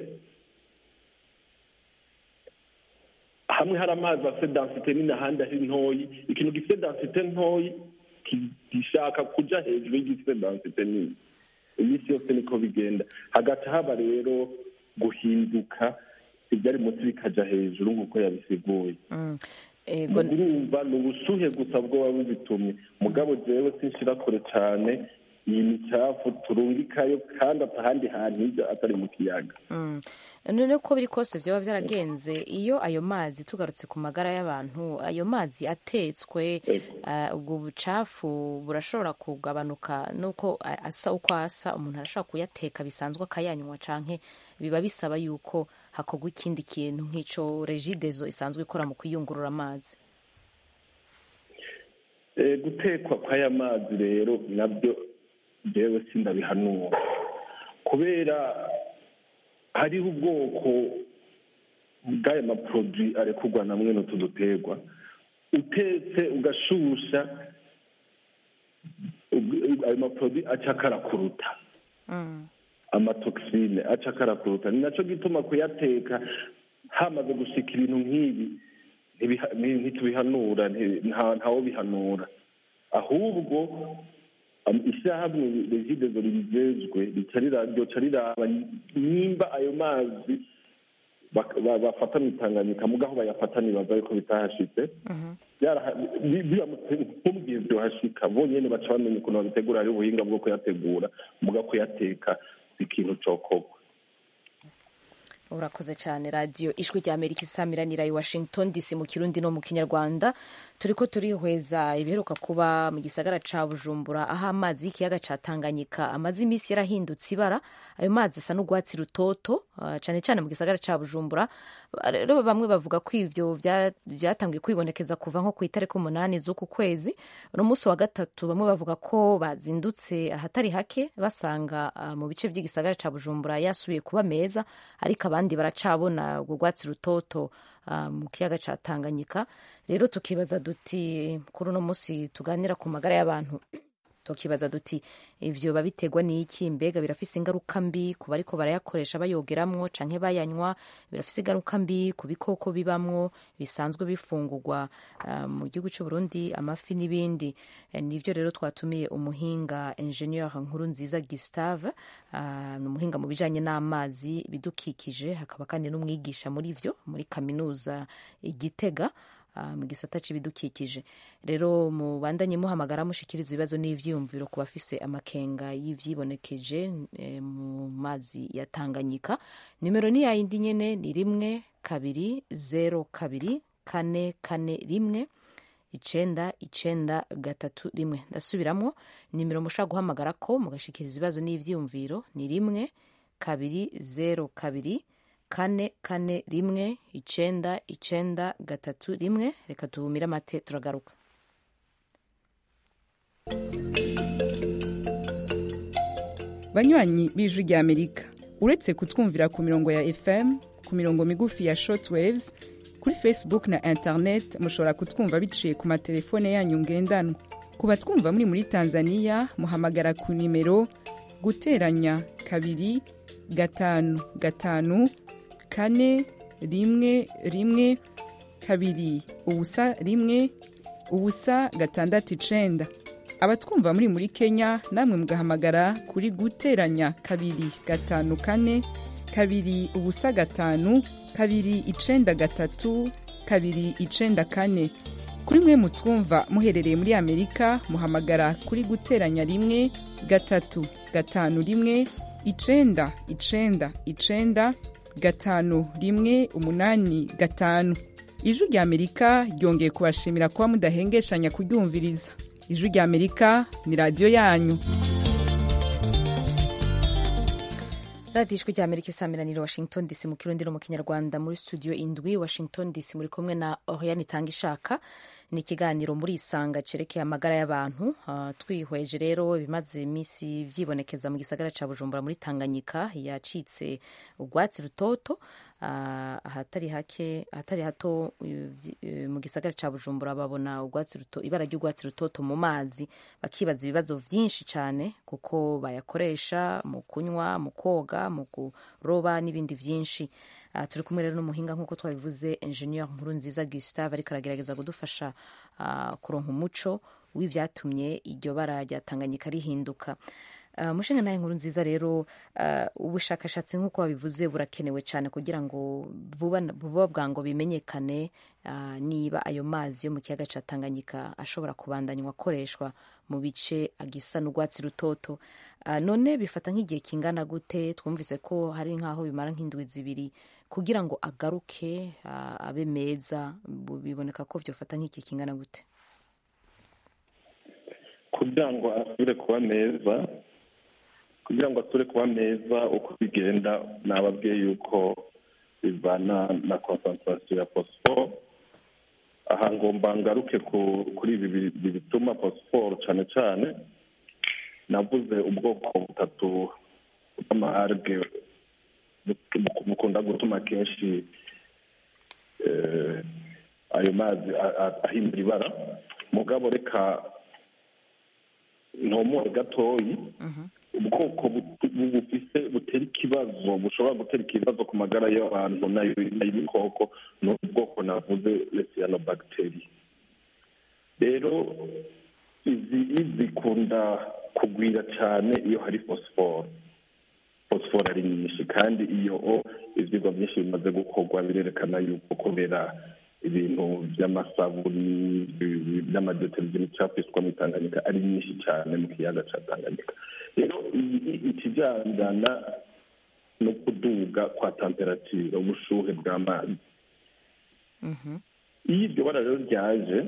hamwe hari amazi afite densite nini ahandi ari ntoyi ikintu gifite densite ntoyi ki- gishaka kuja hejuru y'igifite densite nini iminsi yose niko bigenda hagati haba rero guhinduka ibyari munsi bikaja hejuru nk'uko yabisiguye Mm. Ego, urumva ni ubushuhe gusa bwoba bubitumye mugabo jewe sinshira kure cane iyi micafu turungikayo kandi atahandi hantu ija atari mu kiyaga mm. none uko biri kose byaba byaragenze iyo ayo mazi tugarutse ku magara y'abantu ayo mazi atetswe uh, ubwo bucafu burashobora kugabanuka nuko a- asa uko asa umuntu arashobora kuyateka bisanzwe akayanywa canke biba bisaba yuko hakorwa ikindi kintu nk'ico regidezo isanzwe ikora mu kuyungurura amazi Eh, gutekwa kw'aya mazi rero nabyo jewe sindabihanura kubera hariho ubwoko bw'aya maproduwi arekurwa na mwene utu duterwa utetse ugashusha ub- ayo maproduwi aca akarakuruta amatoxine aca akarakuruta ni naco gituma kuyateka hamaze gushika ibintu nk'ibi ntibiha- nti- ntitubihanura nti- nta- ntawo bihanura ahubwo am- ishyirahamwe regidezo ribijejwe rica rira- ryoca riraba nimba ayo mazi bak- ba- bafata mwitanganyika mugaho bayafata nibaza yuko bitahashitse Byaraha- bi- biramutse nk'ubwiye byohashika bonyene baca bamenya ukuntu babitegura hariho ubuhinga bwo kuyategura muga kuyateka si ikintu cokorwa urakoze cyane radiyo ijwi rya amerika isamiranira i washington dc mu kirundi no mu kinyarwanda turi ko turihweza ibiheruka kuba mu gisagara ca bujumbura aho amazi y'ikiyaga ca tanganyika amaze iminsi yarahindutse ibara ayo mazi asa n'urwatsi rutoto ah, cane cane mu gisagara ca bujumbura rero bamwe bavuga ko ivyo vya- vyatangiye kwibonekeza kuva nko ku itariki umunani z'uku kwezi uno munsi wa gatatu bamwe bavuga ko bazindutse ahatari hake basanga ah, mu bice vy'igisagara ca bujumbura yasubiye kuba meza ariko abandi baracabona urwo rwatsi rutoto ah, mu kiyaga ca tanganyika rero tukibaza duti kuri uno munsi tuganira ku magara y'abantu tukibaza duti ivyo babiterwa n'iki mbega birafise ingaruka mbi ku bariko barayakoresha bayogeramwo canke bayanywa birafise ingaruka mbi ku bikoko bibamwo bisanzwe bifungurwa ah, mu gihugu c'u Burundi amafi n'ibindi Eh, nivyo rero twatumiye umuhinga ingenieur nkuru nziza Gustave ah, ni umuhinga mu bijanye n'amazi bidukikije hakaba kandi n'umwigisha muri vyo muri kaminuza igitega ah, mu gisata c'ibidukikije rero mubandanye muhamagara mushikiriza ibibazo n'ivyiyumviro ku bafise amakenga y'ivyibonekeje eh, mu mazi ya Tanganyika nimero ni yayindi nyene ni rimwe kabiri zero kabiri kane kane rimwe icenda icenda gatatu rimwe ndasubiramwo nimero mushobora guhamagara ko mugashikiriza ibibazo n'ivyiyumviro ni rimwe kabiri zero kabiri kane kane rimwe icenda icenda gatatu rimwe reka tuhumire amate turagaruka banywanyi b'ijwi rya amerika uretse kutwumvira ku mirongo ya fm ku mirongo migufi ya shortwaves kuri facebook na internet mushobora kutwumva biciye ku matelefone yanyu ngendanwa ku batwumva muri muri tanzania muhamagara ku nimero guteranya kabiri gatanu gatanu kane rimwe rimwe kabiri ubusa rimwe ubusa gatandatu icenda abatwumva muri muri kenya namwe mugahamagara kuri guteranya kabiri gatanu kane kabiri ubusa gatanu kabiri icenda gatatu kabiri icenda kane kuri mwe mutwumva muherereye muri amerika muhamagara kuri guteranya rimwe gatatu gatanu rimwe icenda icenda icenda gatanu rimwe umunani gatanu ijwi rya amerika ryongeye kubashimira kuba mudahengeshanya kuryumviriza ijwi rya amerika ni radiyo yanyu radiyo ijwi rya amerika isamiraniro washington dc mu kirundi no mu kinyarwanda muri studio indwi washington dc muri kumwe na oriane itanga ishaka ni ikiganiro muri isanga cerekeye amagara y'abantu uh, twihweje rero ibimaze iminsi vyibonekeza mu gisagara ca bujumbura muri tanganyika yacitse urwatsi rutoto uh, ahatari hake ahatari hato uh, mu gisagara ca bujumbura babona urwatsi ruto ibara ry'urwatsi rutoto mu mazi bakibaza ibibazo vyinshi cane kuko bayakoresha mu kunywa mu koga mu kuroba n'ibindi vyinshi Uh, turi kumwe rero n'umuhinga nk'uko twabivuze ingenieur nkuru nziza gustave ariko aragerageza kudufasha uh, kuronka umuco w'ivyatumye iryo bara rya tanganyika rihinduka uh, mushinga naye nkuru nziza rero uh, ubushakashatsi nk'uko babivuze burakenewe cyane kugira ngo vuba vuba bwango bimenyekane uh, niba ayo mazi yo mu kiyaga ca tanganyika ashobora kubandanywa akoreshwa mu bice agisa n'urwatsi rutoto uh, none bifata nk'igihe kingana gute twumvise ko hari nk'aho bimara nk'indwi zibiri kugira ngo agaruke uh, abe meza biboneka ko vyofata nk'iki kingana gute kugira ngo asubire kuba meza kugira ngo asubire kuba meza uko bigenda nababwiye yuko bivana na concentration ya phosphore aha ngomba ngaruke kuri ibi bituma phosphore cyane cyane navuze ubwoko butatu bw'amaharge bukunda gutuma kenshi ayo mazi ahindura ibara mugabo reka ntomore gatoyi ubwoko bufise butera ikibazo bushobora gutera ikibazo ku magara y'abantu n'ay'ibikoko ni ubwoko navuze lesiyanobagiteri rero izi zikunda kugwira cyane iyo hari fosiforo fosiforo ari nyinshi kandi iyo ibyigwa byinshi bimaze gukorwa birerekana yuko kubera ibintu by'amasabuni by'amadeteri by'imicafu mu Tanganyika ari nyinshi cyane mu kiyaga cya Tanganyika rero ikijyana no kuduga kwa temperatire ubushuhe bw'amazi iyo iryo bara rero ryaje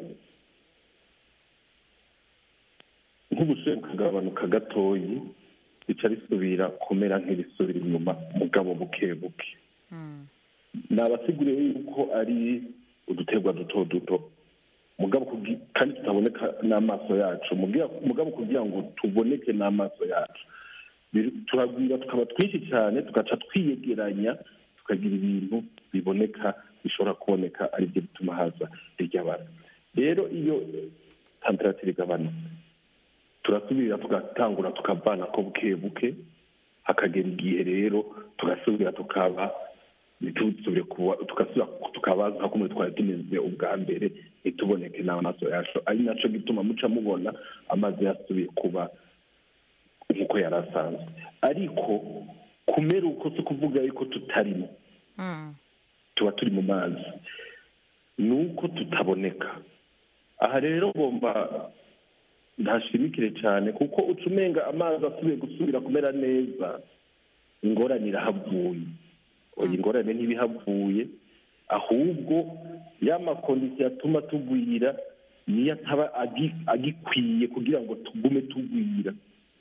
nk'ubushuhe bukagabanuka gatoyi rica risubira kumera nk'irisubira inyuma mugabo buke buke ni abasiguriye yuko ari uduterwa duto duto mugabo kandi tutaboneka n'amaso yacu mugabo kugira ngo tuboneke n'amaso yacu turagwira tukaba twinshi cyane tugaca twiyegeranya tukagira ibintu biboneka bishobora kuboneka aribyo bituma haza irya bara rero iyo temperatire igabanutse turasubira tugatangura tukavana ko buke buke hakagera igihe rero tugasubira tukaba ntitubisubire kuba tugasubira tukaba nka kumwe twari tumeze ubwa mbere ntituboneke n'amaso yacu ari nacyo gituma muca mubona amazi yasubiye kuba nk'uko yari asanzwe ariko kumera uko si ukuvuga yuko tutarimo tuba turi mu mazi ni uko tutaboneka aha rero ngomba ntashimikire cyane kuko uca umenga amazi asubiye gusubira kumera neza ingorane irahavuye oya ingorane ntibihavuye ahubwo ya makondisiyo atuma tugwira niyo ataba agikwiye kugira ngo tugume tugwira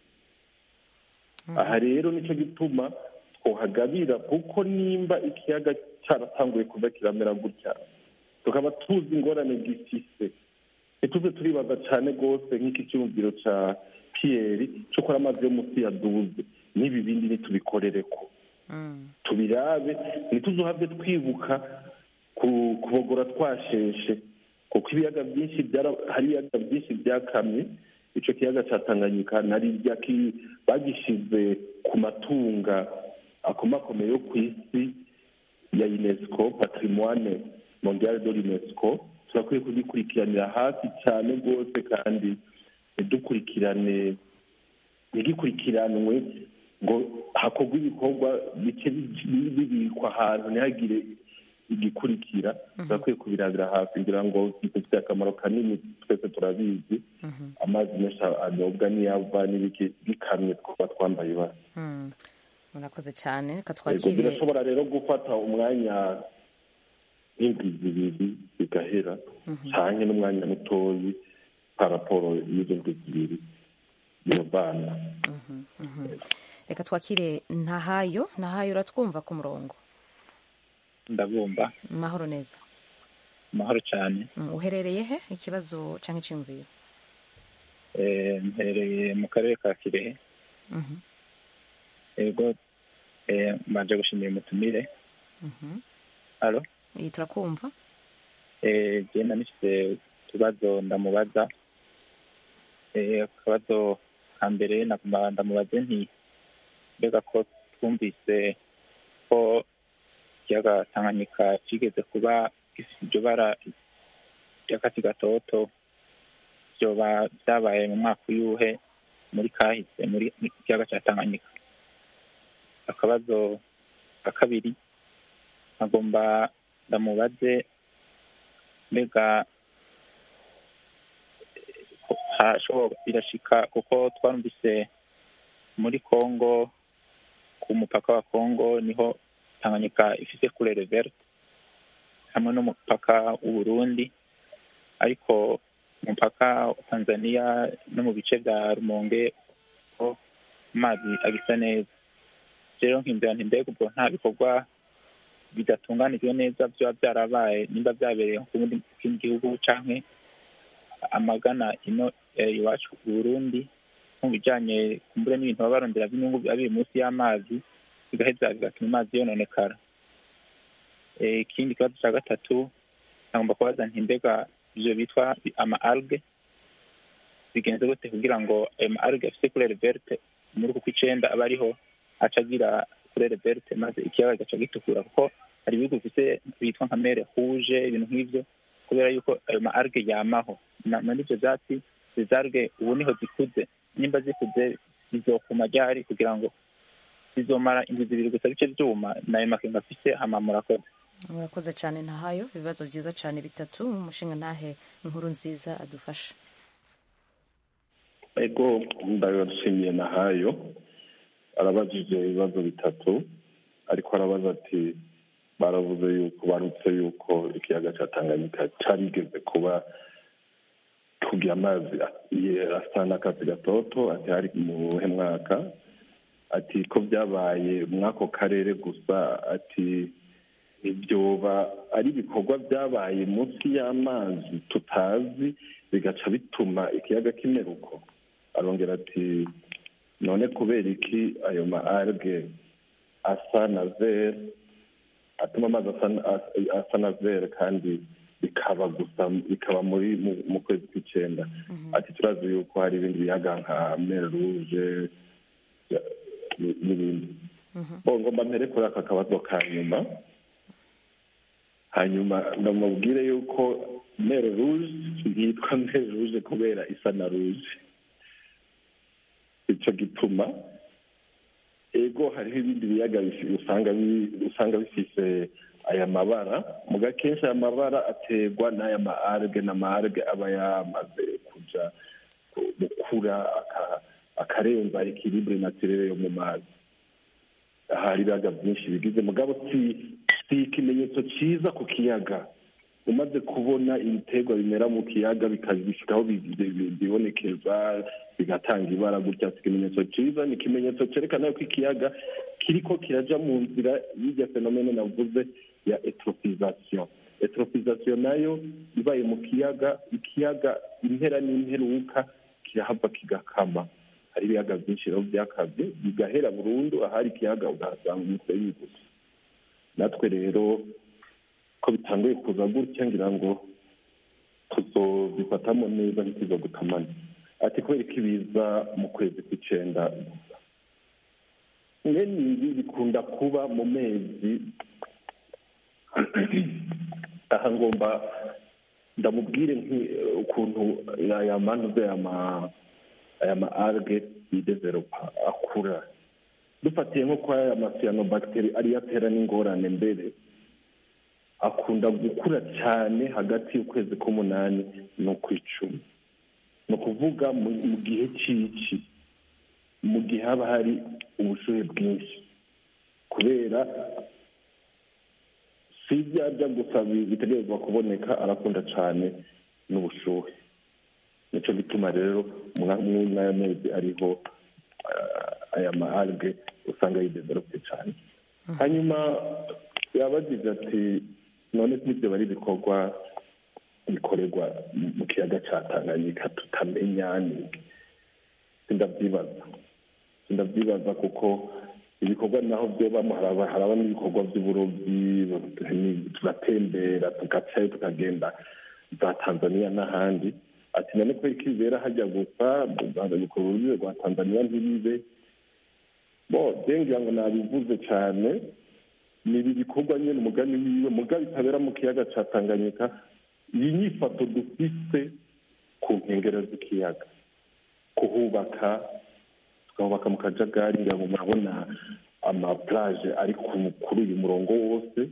aha rero nicyo gituma twohagabira kuko nimba ikiyaga cyaratanguye kuva kiramera gutya tukaba tuzi ingorane gifise ntituze turibaza cyane rwose nk'iki cyumviro cya piyeri cyo gukora amazi yo munsi ya duze n'ibi bindi ntitubikorere ko tubirabe ntituzuhabwe twibuka kubogora twasheshe kuko ibiyaga byinshi hari ibiyaga byinshi byakamye icyo kiyaga cya tanganyika nari bagishyize ku matunga akomakomeye yo ku isi ya unesco patrimoine mondiale de l'unesco turakwiye kugikurikiranira hafi cyane rwose kandi ntidukurikirane ntigikurikiranwe ngo hakorwe ibikorwa bice bibikwa ahantu ntihagire igikurikira turakwiye kubirabira hafi kugira ngo gifite akamaro kanini twese turabizi amazi menshi anyobwa n'iyava n'ibiki bikamye twaba twambaye ibara murakoze cyane reka Yego, twakire birashobora rero gufata umwanya nk'indwi zibiri bigahera cyane n'umwanya mutoyi paraporo y'izo ndwi zibiri iyo bana reka twakire ntahayo ntahayo uratwumva ku murongo ndabumva mahoro neza amahoro cyane Mm, uherereye he ikibazo cyangwa icyumviro Eh, mperereye mu karere ka kirehe Mhm, yego eh, mbanje gushimira umutumire mhm. alo iyi turakumva eh, genda nifite utubazo ndamubaza Eh, akabazo ka mbere nagomba ndamubaze nti mbega ko twumvise ko ikiyaga tanganyika kigeze kuba gifite iryo bara ry'akatsi gatoto byoba byabaye mu mwaka uyuhe muri kahise muri mu kiyaga cya tanganyika akabazo ka kabiri agomba ndamubaze mbega ko hashobora birashika kuko twarumvise muri congo ku mupaka wa congo niho tanganyika ifise kurere verte hamwe n'umupaka w'uburundi ariko umupaka wa tanzania no mu bice bya rumonge ho amazi agisa neza rero nkimbera nti mbega ubwo nta bikorwa bidatunganijwe neza byaba byarabaye nimba byabereye nko ku bundi mu kindi gihugu canke amagana ino eh, iwacu i burundi nko mu bijanye kumbure n'ibintu baba barondera by'inyungu biba biri munsi y'amazi bigaheza bigatuma amazi yononekara Eh, ikindi kibazo cya gatatu nagomba kubaza nti mbega ivyo bitwa ama alge bigenze gute kugira ngo ayo ma alge afise kurere verte muri uku kw'icenda aba ariho aca agira kurere verte maze ikiyaga kigaca gitukura kuko hari ibihugu bifise bitwa nka mere rouge ibintu nk'ivyo kubera yuko ayo ma alge yamaho Na- muri ivyo vyatsi izo alge ubu niho zikuze nimba zikuze zizokuma ryari kugira ngo zizomara indwi zibiri gusa bice vyuma nayo makenga afise hama murakoze murakoze cyane ntahayo ibibazo byiza cyane bitatu umushinga ntahe inkuru nziza adufasha ego ndabashimiye nahayo arabajije ibibazo bitatu ariko arabaza ati baravuze yuko barutse yuko ikiyaga cya tanganyika carigeze kuba kugira amazi ye- asa n'akatsi gatoto ati hari mu buhe mwaka ati ko byabaye muri ako karere gusa ati ibyoba ari ibikorwa byabaye munsi y'amazi tutazi bigaca bituma ikiyaga kimera uko arongera ati none kubera iki ayo ma alge asa na vere atuma amazi asa na- asa- asa na vere kandi bikaba gusa bikaba muri mu- mu kwezi kw'icenda ati turazi yuko hari ibindi biyaga nka mer rouge ya- n'ibindi bo ngomba mpere kuri aka kabazo ka nyuma hanyuma ndamubwire yuko mer rouge yitwa mer rouge kubera isa na rouge ico gituma ego hariho ibindi biyaga bifi- usanga bi- usanga bifise aya mabara muga kenshi aya mabara aterwa n'aya ma alge n'ama alge aba yamaze kuja ku- gukura aka- akarenza ekilibre naturere yo mu mazi hari ibiyaga byinshi bigize mugabo si si ikimenyetso cyiza ku kiyaga umaze kubona ibiterwa bimera mu kiyaga bikabishikaho bibonekeza bigatanga ibara gutya si ikimenyetso cyiza ni ikimenyetso cyerekana yuko ikiyaga kiriko kiraja mu nzira y'irya fenomene navuze ya etrofisation etrofisation nayo ibaye mu kiyaga ikiyaga impera n'imperuka kirahava kigakama hari ibiyaga byinshi rero byakabye bigahera burundu ahari ikiyaga ugasanga umusenyi gusa natwe rero ko bitanguye kuza gutya ngira ngo tuzobifatamo neza ntituzo gutamana ati kubera ko ibiza mu kwezi kw'icenda gusa mwene ibi bikunda kuba mu mezi aha ngomba ndamubwire nki- ukuntu aya manuze aya ma aya ma alge yidevelopa akura dufatiye nko kwa aya masiyanobacteri ariyo atera n'ingorane mbere akunda gukura cyane hagati y'ukwezi k'umunani n'ukw'icumi ni ukuvuga mu mu gihe cy'iki mu gihe haba hari ubushuhe bwinshi kubera si ibyo arya gusa bitegerezwa kuboneka arakunda cyane n'ubushuhe nicyo gituma rero muri aya mezi ariho aya ma alge usanga yidevelope cyane hanyuma yabagize ati none n'ibyo bari ibikorwa bikorerwa mu kiyaga cya tanganyika tutamenya ni sindabyibaza sindabyibaza kuko ibikorwa naho byobamo haraba n'ibikorwa by'uburobyi tugatembera tugacayo tukagenda za tanzania n'ahandi ati none ko ikibera hajya gusa bikora urubibe rwa tanzania ntibibe bo ngira ngo nabivuze cyane ni ibi bikorwa nyine umugani wiwe mugabe bitabera mu kiyaga cya tanganyika iyi nyifato dufite ku nkengero z'ikiyaga kuhubaka tukahubaka mu kajagari ngira ngo murabona amaplaje ari kuri uyu murongo wose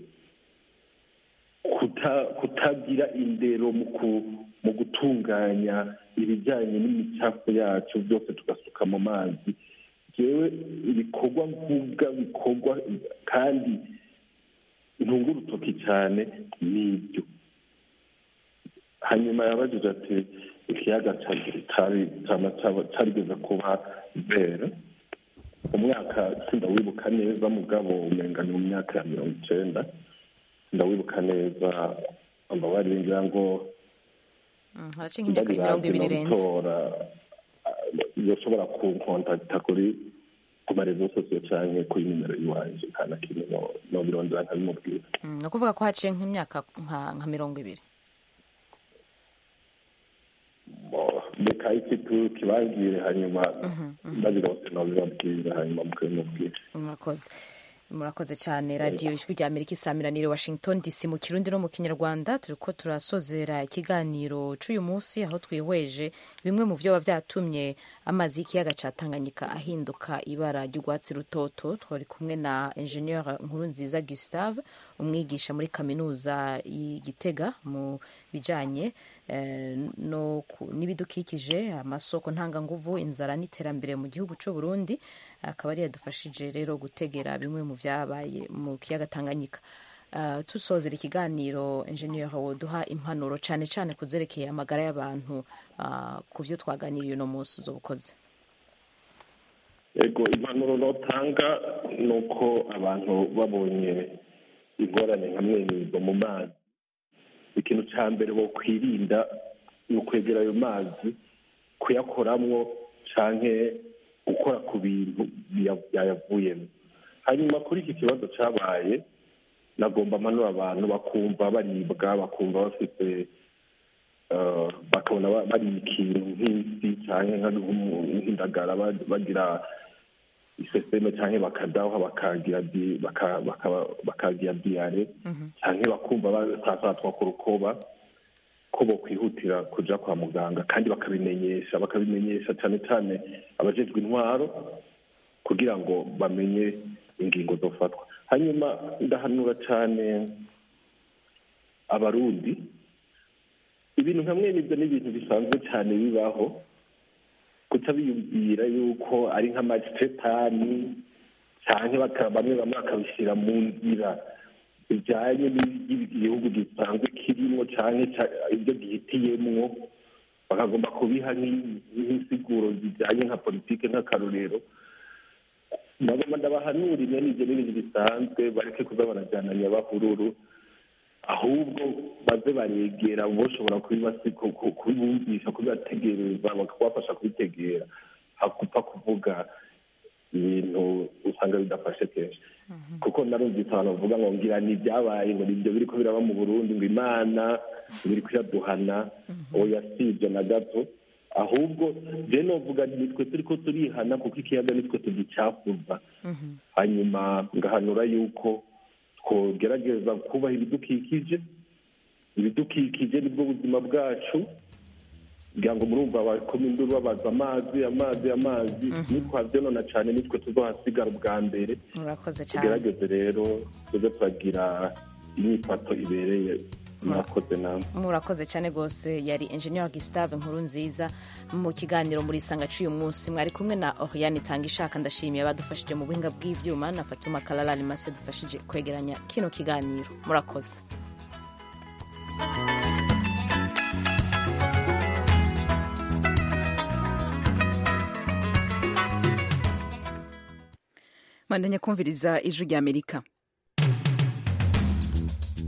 kutagira indero mu gutunganya ibijyanye n'imicafu yacu byose tugasuka mu mazi yewe ibikorwa mvuga bikorwa kandi ntunga urutoki cyane n'ibyo hanyuma yabajije ati ikiyaga cyarigeze kuba bere umwaka sindawibuka neza mugabo umenga ni mu myaka ya mirongo icyenda ndawibuka neza ambabarire ngira ngo haraca nk'imyaka mirongo ibiri irenze yoshobora kunkontakita kuri ku marezo sosiyo cyangwa kuri nimero y'iwanjye nta na kimwe no birondera nkabimubwira ni ukuvuga ko haciye nk'imyaka nka mirongo ibiri reka iki tukibabwire hanyuma ndabirose nabibabwira hanyuma mukabimubwira murakoze murakoze cyane radiyo ijwi rya amerika isaamiranire washington dc mu kirundi no mu kinyarwanda turi ko turasozera ikiganiro cy'uyu munsi aho twihweje bimwe mu byo byatumye amazi y'ikiyaga cya tanganyika ahinduka ibara ry'urwatsi rutoto twari kumwe na enjeniyeri nkuru nziza gustave umwigisha muri kaminuza y'igitega mu bijyanye n'ibidukikije amasoko ntanganguvu inzara n'iterambere mu gihugu cy'u Burundi akaba ari yadufashije rero gutegera bimwe mu byabaye mu kiyaga Tanganyika tusozera ikiganiro enjeniyeri woduha impanuro cyane cyane kuzerekeye amagara y'abantu ku byo twaganiriye uno munsi ubukoze ego impanuro notanga ni uko abantu babonye ingorane nka mwene izo mu mazi ikintu cya mbere bakwirinda ni ukwegera ayo mazi kuyakoramwo cyangwa gukora ku bintu byayavuyemo hanyuma kuri iki kibazo cyabaye nagomba amanura abantu bakumva baribwa bakumva bafite bakabona bari ikintu nk'isi cyangwa nk'indagara bagira iseseme cyangwa bakadaha bakagira diyare cyangwa bakumva basasatwa ku rukoba ko bokwihutira kujya kwa muganga kandi bakabimenyesha bakabimenyesha cyane cyane abajejwe intwaro kugira ngo bamenye ingingo zofatwa hanyuma ndahanura cyane abarundi ibintu nka mwene ibyo ni ibintu bisanzwe cyane bibaho kutabiyumvira yuko ari nk'amajetani cyangwa bamwe bamwe bakabishyira mu nzira bijyanye n'igihugu gisanzwe kirimo cyangwa ibyo gihitiyemwo bakagomba kubiha nk'insiguro zijyanye nka politiki nk'akarorero ndabona ndabahanura imwe n'ibyo n'ibintu bisanzwe bareke kuza barajyana nyabahururu ahubwo baze baregera boshobora kubibumvisha kubibategereza bakabafasha kubitegera hakupfa kuvuga ibintu usanga bidafashe kenshi kuko narumvise abantu bavuga ngo ngira ni ibyabaye ngo nibyo biri ko biraba mu burundi ngo imana biri kuyaduhana oya si ibyo na gato ahubwo je novuga nitwe turi ko turihana kuko ikiyaga nitwe tugicafuza hanyuma ngahanura yuko twogerageza kubaha ibidukikije ibidukikije nibwo buzima bwacu kugira ngo murumva bakoma induru babaza amazi amazi amazi nitwabyonona cyane nitwe tuzohasigara ubwa mbere murakoze cyane tugerageze rero tuze turagira imyifato ibereye murakoze nawe murakoze cyane rwose yari engineer Gustave nkuru nziza mu kiganiro muri isanga cy'uyu munsi mwari kumwe na Oriane Tanga ishaka ndashimiye abadufashije mu buhinga bw'ivyuma na Fatuma Kalalali Mase dufashije kwegeranya kino kiganiro murakoze mandanya kumviriza ijwi ry'amerika